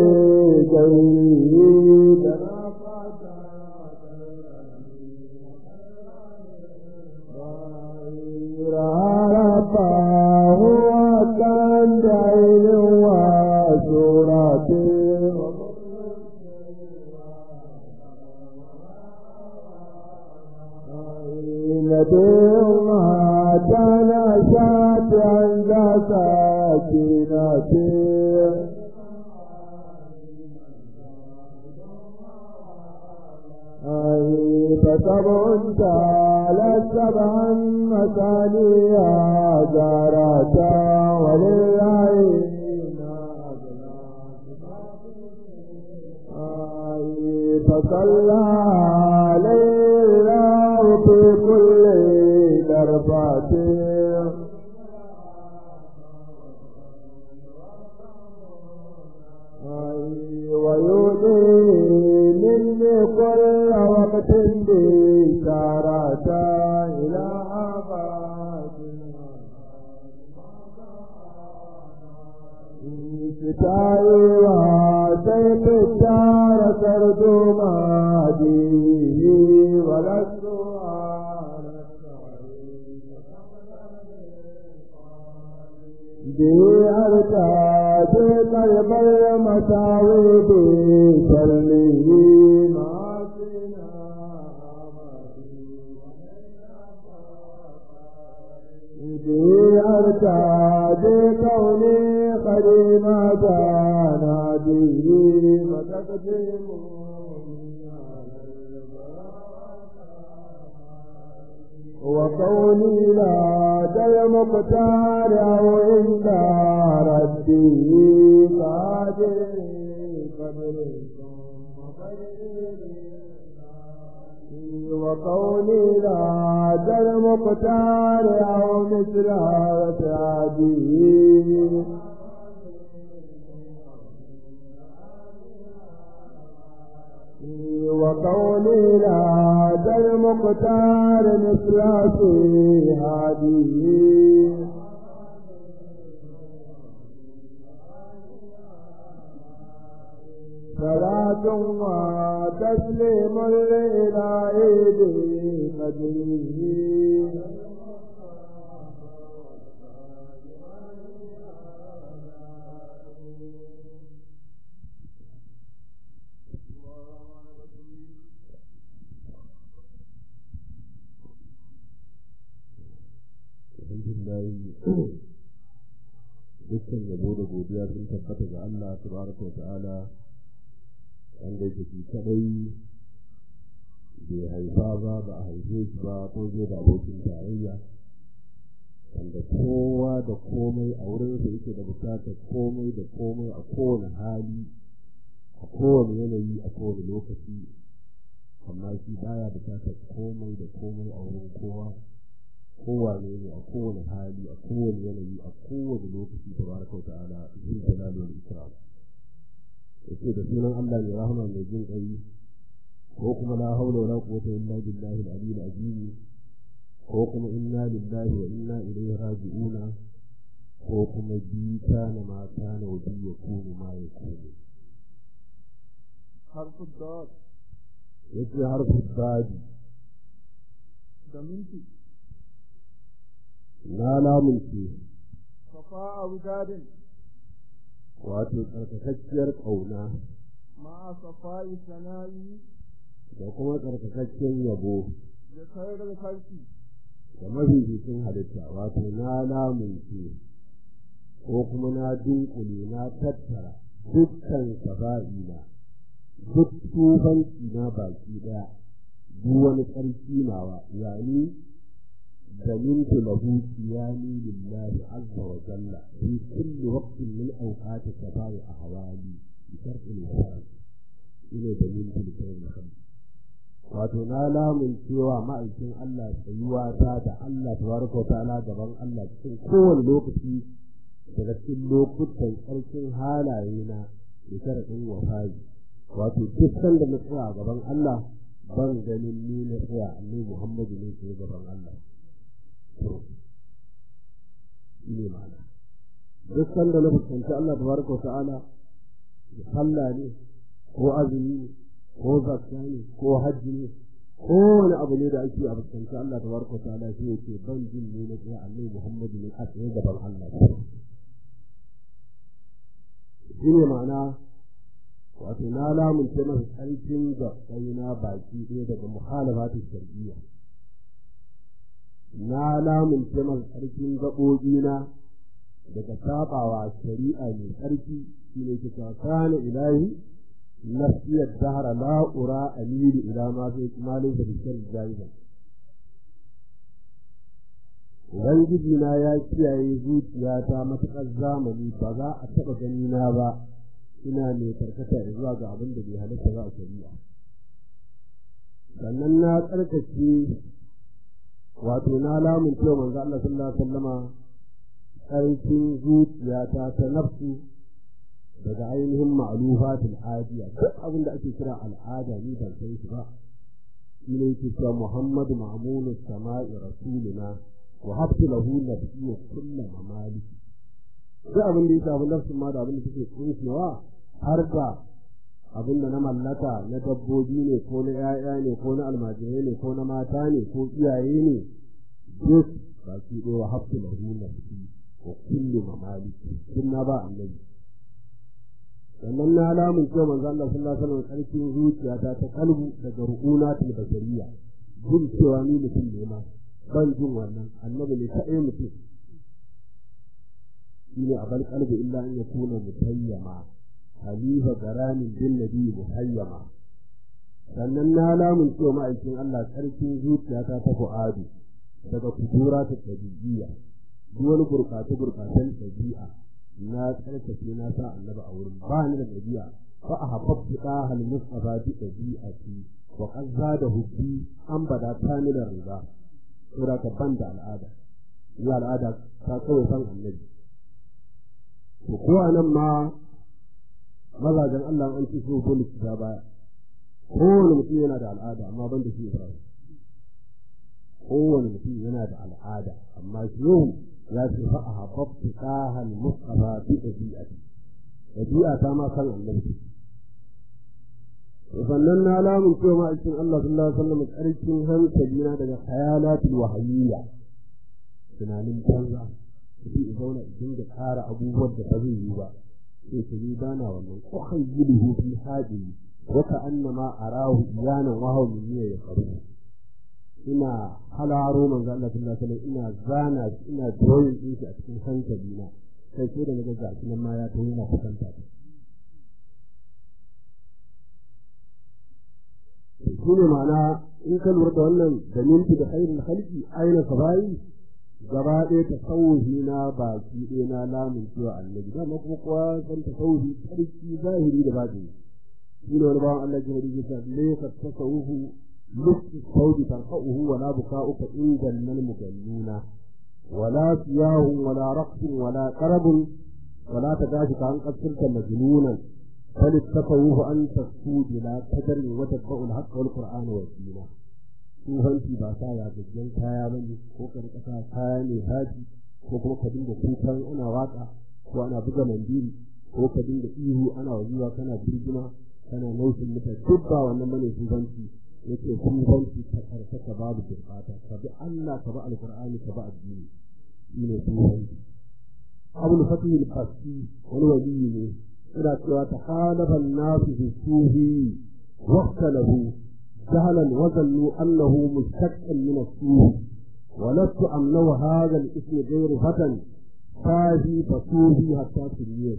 لجيد رفاه وكان بعين وسورة نبي ما تنشأت عند ساكنته فسبع تعالى سبعا مثانيا جارتا ولله فصلى عليه الله في كل درباته ويؤذي مني كل وقت بشارة إلى آفات tayewa sai fitara sardo madi walastu Diyar ta ce karbar matawe da sarni masu Diyar ta ce kaune karima ta na diri matakadimu وقولي لا دل مختار أو عند ربي قادر وقولي لا دل مختار أو مثل رتعبي وقولي لا دل مختار مثل في هذه صلاة وتسليم لإله قدره alhamdulillah dukkan yabo da godiya sun tabbata ga Allah tabaraka wa ta'ala wanda yake shi kadai bai haifa ba ba a haife shi ba ko zai da abokin tarayya wanda kowa da komai a wurin da yake da bukatar komai da komai a kowane hali a kowane yanayi a kowane lokaci amma shi baya bukatar komai da komai a wurin kowa kowane ne a kowane hali a kowane yanayi a kowane lokaci ta baraka ta'ala zai jalali wal ikram yace da sunan Allah mai rahama mai jin kai ko kuma la haula wala quwwata illa billahi al-ali al-azim ko kuma inna lillahi wa inna ilaihi raji'una ko kuma bi kana ma kana wa bi yakunu ma yakunu harfu dad yace harfu dadi da minti na lamunce safa abu dadin wato tsarkakakkiyar ƙauna ma safa'i sana'i da kuma tsarkakakken yabo da sayar kalki da mafificin halitta wato na lamunce ko kuma na dunkule na tattara dukkan saba'ina duk tufanci na baki ɗaya duk wani tsarki nawa yani دللت له قيامي لله عز وجل في كل وقت من اوقات سفاء احوالي بشرط الوفاء إلى دليل لكي الخلق wato na lamun cewa ma'aikin Allah tsayuwa ta da Allah tabaraka wa ta'ala gaban Allah cikin kowane lokaci daga cikin lokutan tsarkin halaye na da sharaɗin wafayi wato duk sanda na tsaya gaban Allah ban ganin ni na tsaya annabi Muhammadu ne ke gaban Allah shi ne ma'ana duk sanda na fuskanci Allah tabaraka wa ta'ala sallah ne ko azumi ne ko zakka ne ko hajji ne ko wani abu ne da ake a fuskanci Allah tabaraka wa ta'ala shi yake ban jin ne na tsaye annabi Muhammadu ne a tsaye gaban Allah shi ne ma'ana wato na lamunce masa ƙarfin da na baki ɗaya daga muhalafatin shari'iyya na lamunce masa ƙarfin gaɓoɓina daga saɓawa shari'a mai ƙarfi shi ne ke kana ilahi nafsiyar dahara la'ura amiru ila ma sai malin da bishar jami'an Ubangiji na ya kiyaye zuciyata matuƙar zamani ba za a taɓa ganina ba ina mai karkata zuwa ga abin da bai halitta ba a shari'a. Sannan na tsarkake wato na lamun cewa manzo Allah sallallahu alaihi wasallama ƙarfin zuciyata ta nafsu daga ainihin ma'lufatul adiya duk abin da ake kira al'ada ni ban san shi ba shi ne yake cewa Muhammadu Ma'munu Sama'i Rasuluna wa habtu lahu nabiyyu kullu mamaliki duk abin da ya shafi nafsin ma da abin da take kunshewa har da abin da na mallaka na dabbobi ne ko na 'ya'ya ne ko na almajirai ne ko na mata ne ko iyaye ne duk baki ɗaya wa hafsu da nafsi wa kullu mamaliki sun na ba annabi sannan na alamun cewa manzo Allah sallallahu alaihi wasallam karfin zuciyata ta kalbu daga ru'una til basariya jin cewa ni mutum ne ma ban jin wannan annabi ne kaɗai mutum shine abal qalbi illa an yakuna mutayyama halifa garanin bin nabi muhayyama sannan na lamun cewa ma'aikin Allah karfin zuciyata ta fu'adu daga kudura ta tabi'iyya duk wani gurɓata gurɓatan ɗabi'a na tsarkake na sa annaba a wurin ba ni da ɗabi'a fa a habbtu hal mustafa bi ɗabi'ati wa qad zada hubbi an bada ta ni da riba saboda ka ban da al'ada ni al'ada ta kawai san annabi to ko anan ma mazajen Allah an ci so dole su baya kowane mutum yana da al'ada amma ban da shi Ibrahim kowane mutum yana da al'ada amma shi ya ce fa a habbtu kahal mustafa bi ɗabi'ati ɗabi'a ta ma san annabi sannan na lamun cewa ma'aikin Allah sallallahu alaihi wasallam karkin hankali na daga khayalatul wahayiyya tunanin banza mutum ya zauna idan da ƙara abubuwan da ba zai yi ba sai ta yi bana wannan kuhan gudu fi hajji wata annama arahu iyanan wahau min ya faru ina halaro manzo Allah sallallahu alaihi wasallam ina zana ina drawing din shi a cikin hankali na sai sai da naga gashi nan ma ya tayi yana kusanta ta shi ne ma'ana in ka lura da wannan da minti da khairul khalqi aina sabai gaba ɗaya tasawufi na baki ɗaya na lamun cewa annabi dama kuma kowa san tasawufi sarki zahiri da batini shi ne wani bawan Allah ya ji ta laysa tasawufu لبس الثوب ترفعه ولا بكاؤك عند المجنون ولا صياه ولا رقص ولا قرب ولا تداشك عن قد صرت مجنونا بل التفوه أن تسود لا تدر وتتبع الحق والقرآن والدين tsofanci ba sa ya gajjen kaya ba ne ko ka rika sa kaya ne haji ko kuma ka dinga kukan ana waka ko ana buga mandiri ko ka dinga ihu ana wajiwa kana birgima kana naushin mutane duk ba wannan bane tsofanci yake sufanci ta karkata babu gurbata ka bi Allah ka bi alqur'ani ka bi addini shine sufanci abul fatih al-qasi wani wali ne ina cewa ta halafa nasu fi sufi waqtalahu جهلا وظنوا انه مشتق من السوء ولست امنو هذا الاسم غير فتى فاهي فصوفي حتى تريد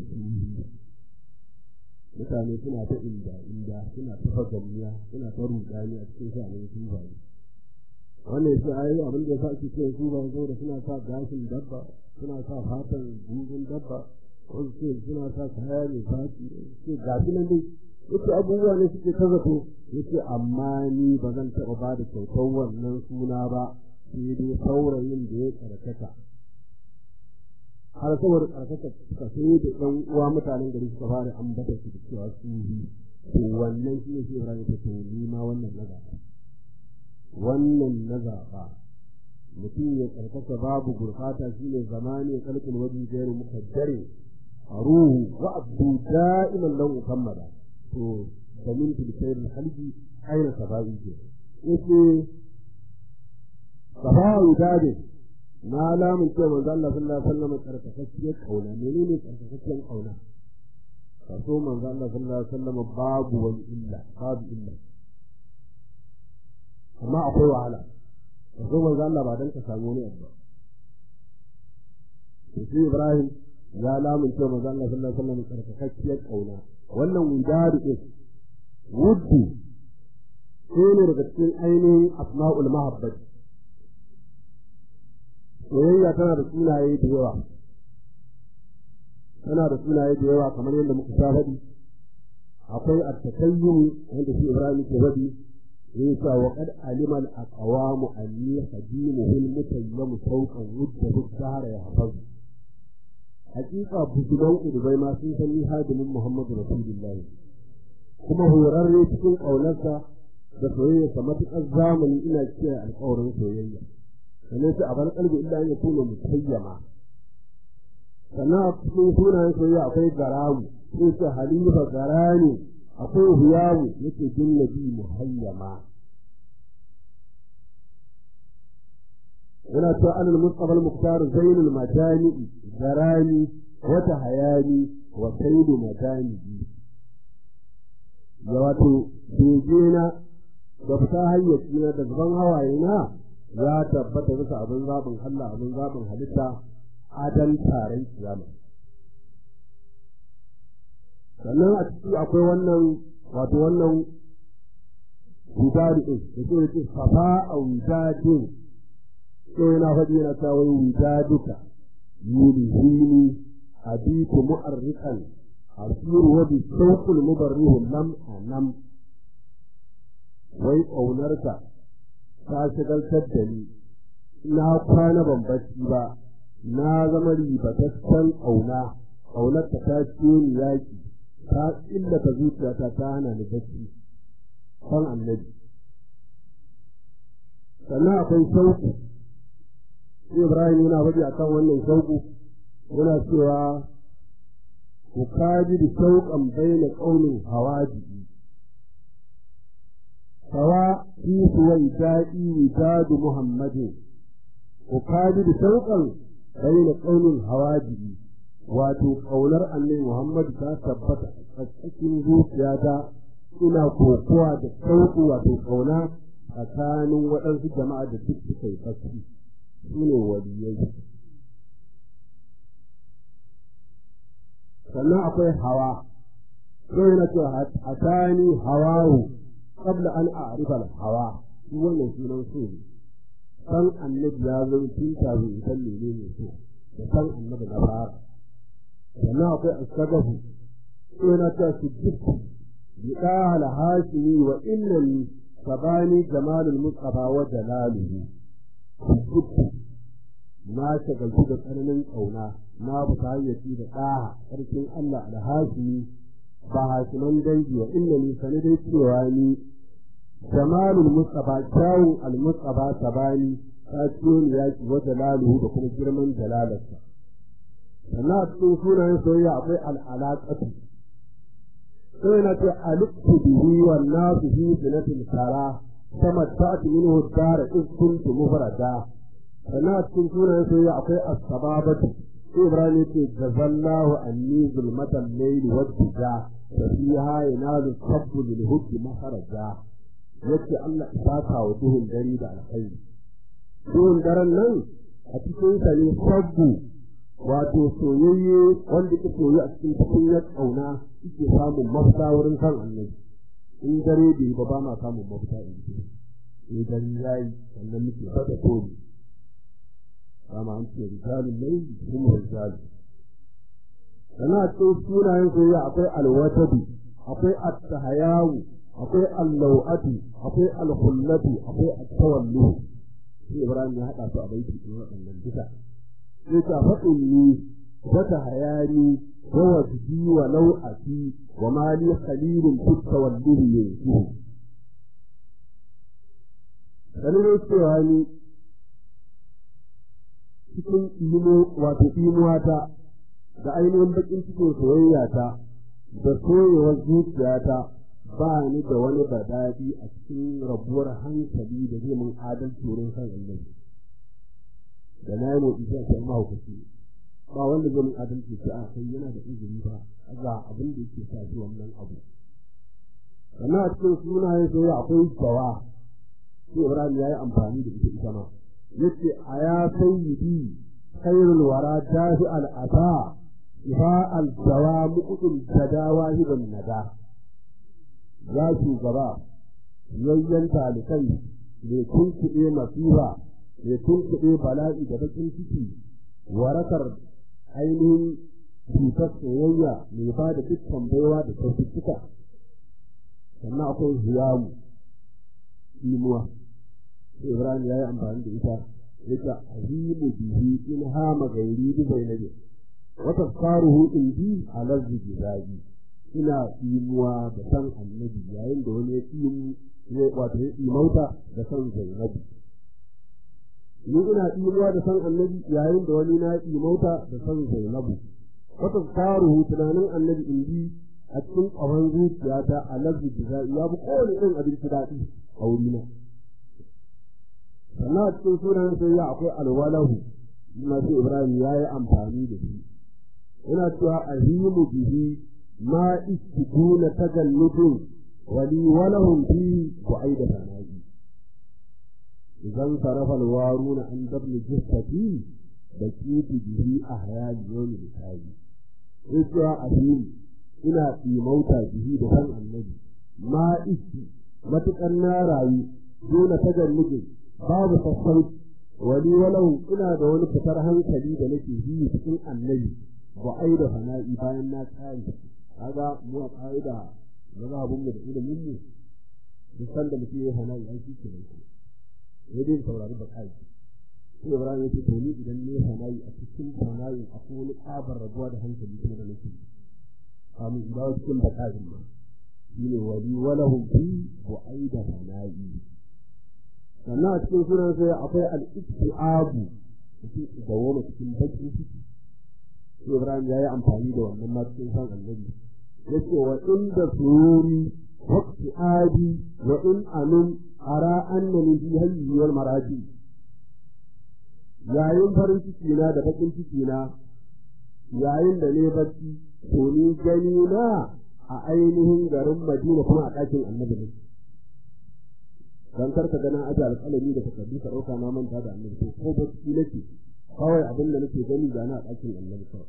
mutane suna ta inda inda suna ta fagamniya suna ta rudani a cikin sha'anin sufaye wannan yake ayi abin da yasa ake cewa sufaye saboda suna sa gashin dabba suna sa fatan gugun dabba wasu ce suna sa kaya mai fati ce gashi nan dai yace abubuwa ne suke ta zato yace amma ni ba zan taɓa ba da kyautar wannan suna ba sai dai saurayin da ya karkata har saboda karkata suka sai da ɗan uwa mutanen gari suka fara ambata su da cewa su yi to wannan shi ne shi Ibrahim ta ce ni ma wannan na zaɓa wannan na zaɓa mutum ya karkata babu gurfata shi ne zamani kalkin wajen gairu mukaddare a ruhu wa abdu da'iman lan muhammada to da min tilkayar halji aina saba'i ke yace saba'i dade na lamun ce manzo Allah sallallahu alaihi wasallam karkatacciyar kauna menene karkatacciyar kauna kaso manzo Allah sallallahu alaihi wasallam babu wani illa babu illa amma akwai wahala kaso manzo Allah ba dan ka samu wani abu ba sai Ibrahim ya lamun ce manzo Allah sallallahu alaihi wasallam karkatacciyar kauna wannan wudadu din wuddu sai ne daga cikin ainihin asma'ul mahabbati soyayya tana da sunaye da yawa tana da sunaye da yawa kamar yadda muka sha faɗi akwai at-takayyum wanda shi Ibrahim ke faɗi yayin cewa wa qad alima al-aqwamu anni hadimuhu al-mutayyam fawqan wudda bid-dahr ya hafazu hakika bujudan udubai ma sun san ni hadimin Muhammadu Rasulullahi kuma horarre cikin ƙaunarsa da soyayyarsa matuƙar zamani ina kiyaye alƙawarin soyayya sannan sai a bar kalbi illa an yakuna mutayyama sannan a cikin sunayen soyayya akwai garamu sai ce halifa garani akwai huyamu yake bin nabi muhayyama yana cewa anil mustafa al-muqtar zainul majani garani wata hayani wa sayyidu majani ya wato begena da fita hayyaci na da gaban hawaye na ya tabbata bisa abin zaɓin Allah abin zaɓin halitta adan taron kiyama sannan a ciki akwai wannan wato wannan wudadu ɗin da ke yake safa a wudadin sai yana faɗi yana ta wai wudaduka yuli hini abiku mu'arrikan asiru wa bi shauqul mubarrihu lam anam wai ƙaunarka ta shigaltar da ni na kwana ban bacci ba na zama ribataccen ƙauna ƙaunarka ta ciyo ni yaƙi ta illata zuciyata ta hana ni bacci kan annabi sannan akwai shauku ibrahim yana faɗi a kan wannan shauku yana cewa ku kaji da shauƙan baina ƙaunin hawaji sawa fi suwai daɗi wijadu muhammadin ku kaji da shauƙan baina ƙaunin hawaji wato ƙaunar annabi muhammadu ta tabbata a cikin zuciyata ina kokowa da shauƙu wato ƙauna tsakanin waɗansu jama'a da duk suka yi fasiri su ne waliyai sannan akwai hawa sai na ce hatani hawahu qabla an a'rifa hawa shi wannan sunan so ne san annabi ya zo tun kafin in san menene so da san annabi na fara sannan akwai asagafu sai na ce su jikku bi qahal hashimi wa innani sabani jamalul mustafa wa jalaluhu jikku na shagaltu da tsananin ƙauna na fita hayyaci da ɗaha ƙarfin Allah alhashimi ba hashiman dangi wa inna ni sani dai cewa ni jamalul mustafa kyawun almustafa sabani ta ciyo ni yaki wa jalaluhu da kuma girman jalalarsa sannan a cikin sunayen soyayya akwai al'alaƙatu sai na ce aliktu bihi wa nasu fi sinatin tara sama ta'ati minhu dara in kuntu mufrada sannan a cikin sunayen soyayya akwai as-sababatu Ibrahim ce jazallahu anni zulmatan layli wa bija fa fiha yanalu sabbu lil hubbi maharaja yace Allah ya saka wa duhun dare da alkhairi duhun daren nan a cikin sa ne sabbu wato soyayye wanda ke soyi a cikin tukunyar ƙauna yake samun mafita wurin kan annabi in dare bai ba ba ma samun mafita in ce in dare yayi sannan muke fata tori kama an ce rijalun laili kuma rijalun sannan a cikin sunayen soyayya akwai alwatadu akwai attahayawu akwai allau'atu akwai alhullatu akwai attawallu sai ibrahim ya haɗa su a baiti ɗin waɗannan duka sai ta faɗin ni wata hayani wa wajdi wa lau'ati wa mali khalilun fi tawalluhi yanzu sanin cewa ni cikin imo wato imuwata da ainihin bakin cikin soyayya ta da soyewar zuciyata ba ni da wani badadi a cikin rabuwar hankali da zai mun adalci wurin san annabi da na yi motsi sai sai mahaukaci ba wanda zai mun adalci sai a kai yana da izini ba ga abin da yake sa shi wannan abu sannan a cikin sunayen soyayya akwai jawa sai Ibrahim ya yi amfani da ita ita ma yace a ya sayyidi khairul wara dafi al'ata ifa al-jawa muqdul jadawa hiban nada ya shugaba yayyan talikai mai tunkuɗe masifa mai tunkuɗe bala'i da bakin ciki warakar ainihin cutar soyayya mai ba da dukkan baiwa da kyaututtuka sannan akwai hiyamu imuwa Ibrahim ya yi amfani da ita yake azimu bihi in hama gairi bi zainabi wa tafkaruhu indi ala zijabi ina imuwa da san annabi yayin da wani ya imu wato ya imauta da san zainabi ni ina imuwa da san annabi yayin da wani na imauta da san zainabu wata taruhu tunanin annabi in bi a cikin ƙahon zuciyata a lafi da ya bi kowane irin abinci daɗi a wurina sannan a cikin sunan sai ya akwai alwalahu na sai ibrahim ya yi amfani da shi ina cewa ahimu bihi ma istiduna tagalludin wali walahum fi bu'aida sana'i idan sarafa alwaruna an dabni jissati da kitu bihi ahyali yawmi bisabi sai cewa ahimu ina imauta bihi da san annabi ma isti matuƙar na rayu dole tagalludin babu sassauci wani walau ina da wani fitar hankali da nake yi cikin annabi ba ai da fana'i bayan na tsari kaga mu a ka'ida na zabun mu da ilimin mu duk san da mutum ya fana'i an shi ke nan sai dai saurari ba kai sai Ibrahim ya ce to ni idan ne fana'i a cikin fana'i akwai wani tsabar rabuwa da hankali kuma da nake kamun in dawo cikin baka'in ma shine wali walahum fi bu'aida fana'i sannan a cikin sunan sai akwai al-istiabu mutum dawoma cikin bakin ciki sai Ibrahim ya yi amfani da wannan ma cikin san annabi yace wa inda sururi wa istiabi wa in anum ara annani fi hayyi wal maraji yayin farin ciki na da bakin ciki na yayin da ne bacci to ni gani na a ainihin garin Madina kuma a ɗakin annabi ne dan karka ganin aje alƙalami da takardu ka ɗauka na manta da annabi to ko bacci nake kawai abin da nake gani ga na ɗakin annabi kawai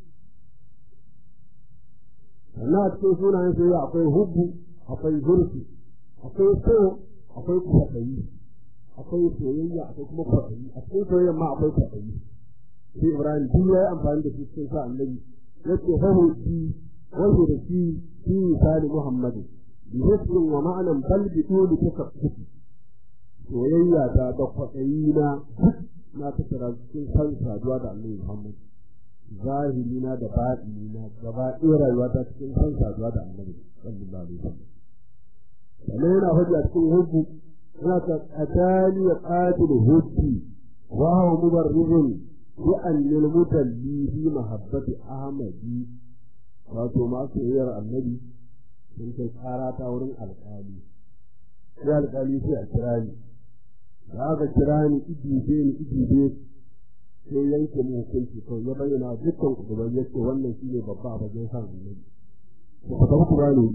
sannan a cikin sunayen sai akwai hubbu akwai zurfi akwai so akwai kwaɗayi akwai soyayya akwai kuma kwaɗayi a cikin soyayya ma akwai kwaɗayi sai ibrahim duk ya yi amfani da shi cikin sa annabi yace fahuci wahu da shi fi misali muhammadu bihusnin wa ma'anan bal bi tuli takaffufi soyayya ta da kwaɗayi na na tattara cikin san saduwa da annabi muhammad zahiri na da baɗini na gaba ɗaya rayuwa ta cikin san saduwa da annabi sallallahu alaihi wasallam sannan yana faɗi a cikin hubbu yana ta qatali ya qatil hubbi wa huwa mubarrizun bi an lil mutalli fi mahabbati ahmadi wato ma soyayyar annabi sun kai tsara ta wurin alƙali sai alƙali sai a kira ni da aka kira ni idibe ni idibe sai yanke mu hukunci kawai ya bayyana dukkan ku gaban yake wannan shine babba a bakin san annabi ku fata ku bani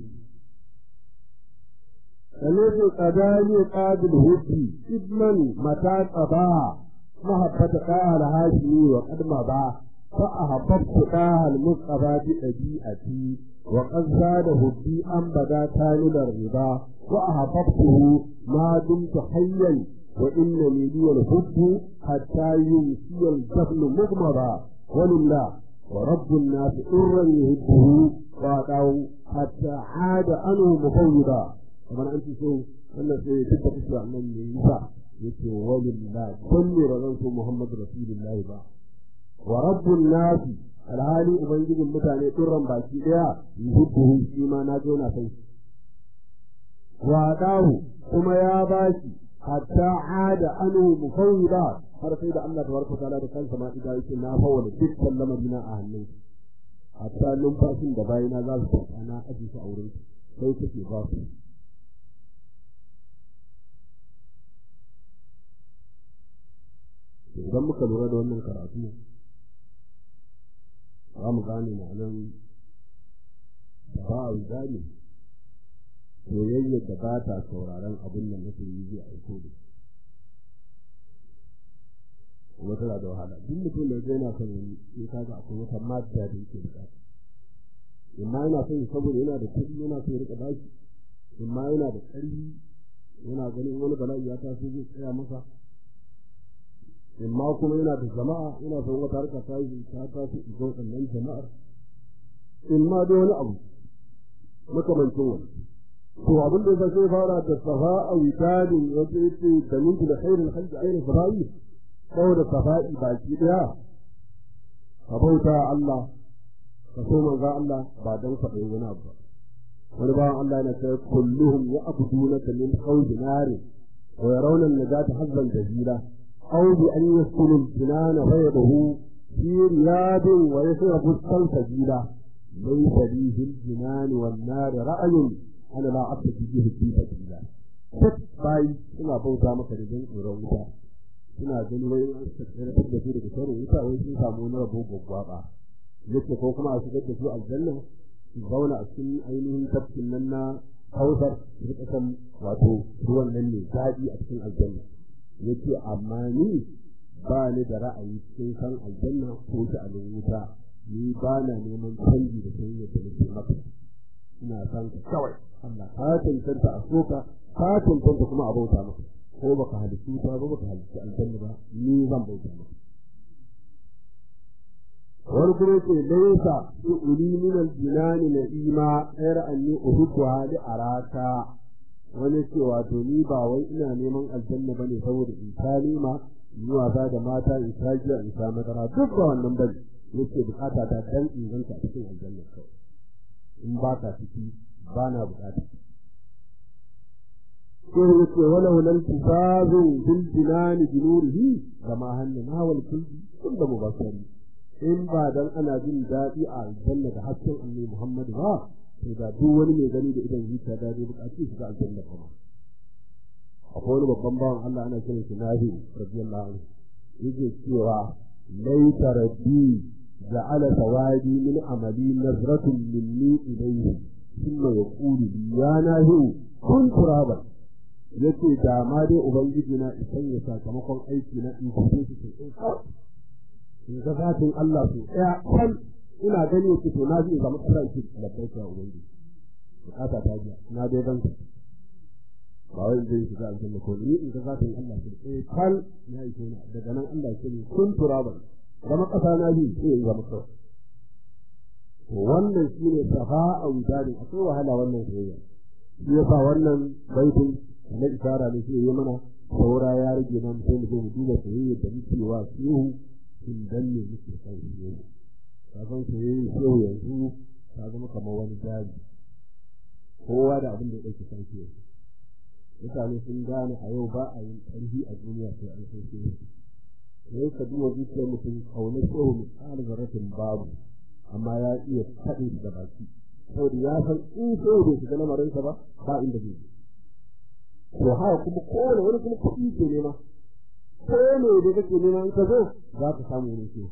sannan sai qadani qabil hubbi ibnan mata qaba mahabbata qala hashimi wa qadma ba fa ahabbtu qahal mustafa bi dabi'ati wa qad zada hubbi an bada talibar riba wa ahabbtuhu ma dumtu hayyan وإنني لي الحب حتى يمسي الجهل مغمضا ولله ورب الناس إرا يحبه وأعطاه حتى عاد عنه مفوضا طبعا أنت شو أنا سيتبقى تسمع من يسع يقول ولله كل رغنت محمد رسول الله با ورب الناس alhali ubangijin mutane turran baki daya yuhibbuhu shi ma na zo na san shi wa kuma ya bashi hatta ada anu mufawwida har sai da Allah tabaraka taala da kansa ma idan yake na fawwala dukkan lamarina a hannun hatta numfashin da bayina za su tsaka na aji su a wurin sai kake ba su idan muka lura da wannan karatu za mu gane ma'anan ba a gane soyayya da ba ta sauraron abin da nake yi zai aiko da kuma tana da wahala duk mutum da zai na son wani sai kaga akwai wata madda da yake bukata imma yana son saboda yana da kuɗi yana son ya rika bashi imma yana da ƙarfi yana ganin wani bala'i ya taso zai tsaya masa imma kuma yana da jama'a yana son wata harka ta yi ta taso idan wannan jama'ar imma da wani abu makamancin wani to abin da zai fara da safa'a witadin wanda yake da mintu da khairul khalqi ayyul safa'i saboda safa'i baki daya ka bauta Allah ka so manzo Allah ba dan ka bai wani abu wani bawan Allah yana cewa kulluhum ya'budunaka min qawli nari wa yarawna an-najata hazban jazila أو بأن يسكن الجنان فيده في رياض ويشرب السلسبيلا ليس لي في الجنان والنار رأي أنا لا أبتدي به في سبيلا duk bayi suna bauta maka da don tsoron wuta suna gani wai an tsere da su daga tsoron wuta wai sun samu wani rabo gwaggwaba yace ko kuma a shigar da su aljanna su zauna a cikin ainihin tafkin nan na hausar su rika san wato ruwan nan ne daɗi a cikin aljanna yace amma ni ba ni da ra'ayi cikin san aljanna ko shi a wuta ni ba na neman canji da san yadda nake maka ina san ka kawai Allah ka tantanta a soka ka tantanta kuma a bauta maka ko baka halittu ta ba baka halittu aljanna ba ni zan bauta maka wani kuma ce laisa su uli min aljinani na ima ɗayar anni uhibbu hali araka wani ce wato ni ba wai ina neman aljanna bane saboda in ta nima in wasa da mata in ta jiya in ta madara duk ba wannan bane yace bukata ta dan in ganta a cikin aljanna kawai in ba ka ciki ba na bukata sai yace wala wala tifazu bil jinani bi nurihi kama hannana wal kulli kullu mubassari in ba dan ana jin daɗi a aljanna da hasken annabi Muhammad ba to da duk wani mai gani da idan zuciya da zai buƙaci shiga aljanna kuma akwai wani babban bawan Allah ana kiran shi Nahi radiyallahu anhu yake cewa laita rabbi ja'ala sawadi min amali nazratun minni ilayhi thumma yaqulu li ya nahi kun turaba yace da ma dai ubangiji na isan ya sakamakon aiki na in kuce shi in ga zatin Allah su ɗaya kan ina gani yake to na ji in samu ƙasa yake labbai ta ubangiji bukata ta biya na dai ban ba wai zai shiga aljanna ko ni in ga zatin Allah su ɗaya kan ya yi na daga nan Allah ya ce kun turaban zama ƙasa na bi sai in zama kawai wannan shi ne safa a wujadin akwai wahala wannan soyayya shi yasa wannan baitin na isara ne shi yi mana saura ya rage nan sai mu zo mu duba soyayya da muke wa shehu in danne muke kan shehu kafin soyayya shehu yanzu ta zama kamar wani jari kowa da abin da ya ɗauki kan shehu mutane sun gane a yau ba a yin ƙarfi a duniya sai an san shehu sai ka duba zuciyar mutum kaunar shehu misali zarafin babu amma ya iya faɗin da baki saboda ya san in shehu bai shiga lamarinsa ba ba inda zai to haka kuma kowane wani kuma kuɗi ke nema ko ne da kake nema in ka zo za ka samu ne ke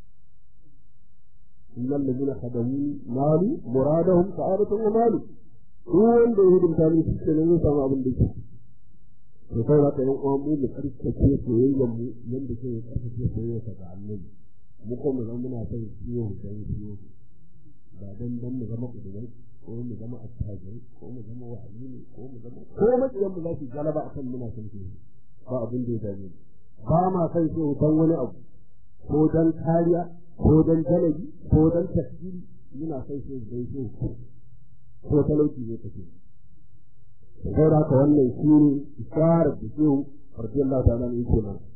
innal ladina khadamu mali muradahum sa'adatun wa mali duk wanda ya hidimta min shi ne zai samu abin da yake to sai haka yan uwan mu mu karkace soyayyar mu yanda ke karkace soyayyar ta ga annabi mu ko mu zama muna son ciwo dan ciwo ba dan dan mu zama kudai ko mu zama attajirai ko mu zama wahali ko mu zama ko makiyan mu za su galaba akan muna son ciwo ba abin da ya dame ba ma son ciwo dan wani abu ko dan kariya ko dan jalabi ko dan tasiri muna son ciwo dan ciwo ko talauci ne kake sai da haka wannan shi ne isharar da shehu radiyallahu ta'ala ne yake mana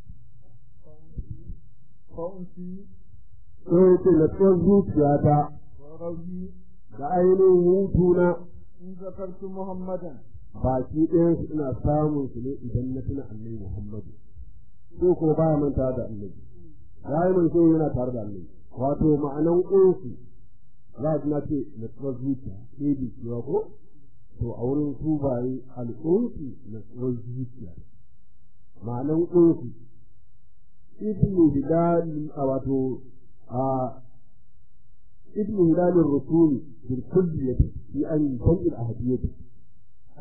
kwanci sai yake na tsohon zuciyata rauni da ainihin hutuna in zakartu muhammadan baki ɗayan su ina samun su ne idan na tuna annabi muhammadu ko ko baya manta da annabi rayuwar sai yana tare da annabi wato ma'anan ƙunsu za a na ce na tsohon zuciya ɗaya da cewa ko to a wurin su baye al'unsu na tsohon zuciya ma'anan ƙunsu ibnu hilal a wato a ibnu hilal rusuli bil kulliyati fi an tanqil ahadiyati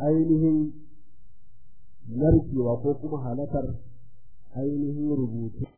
ainihin narkewa ko kuma halakar ainihin rubutu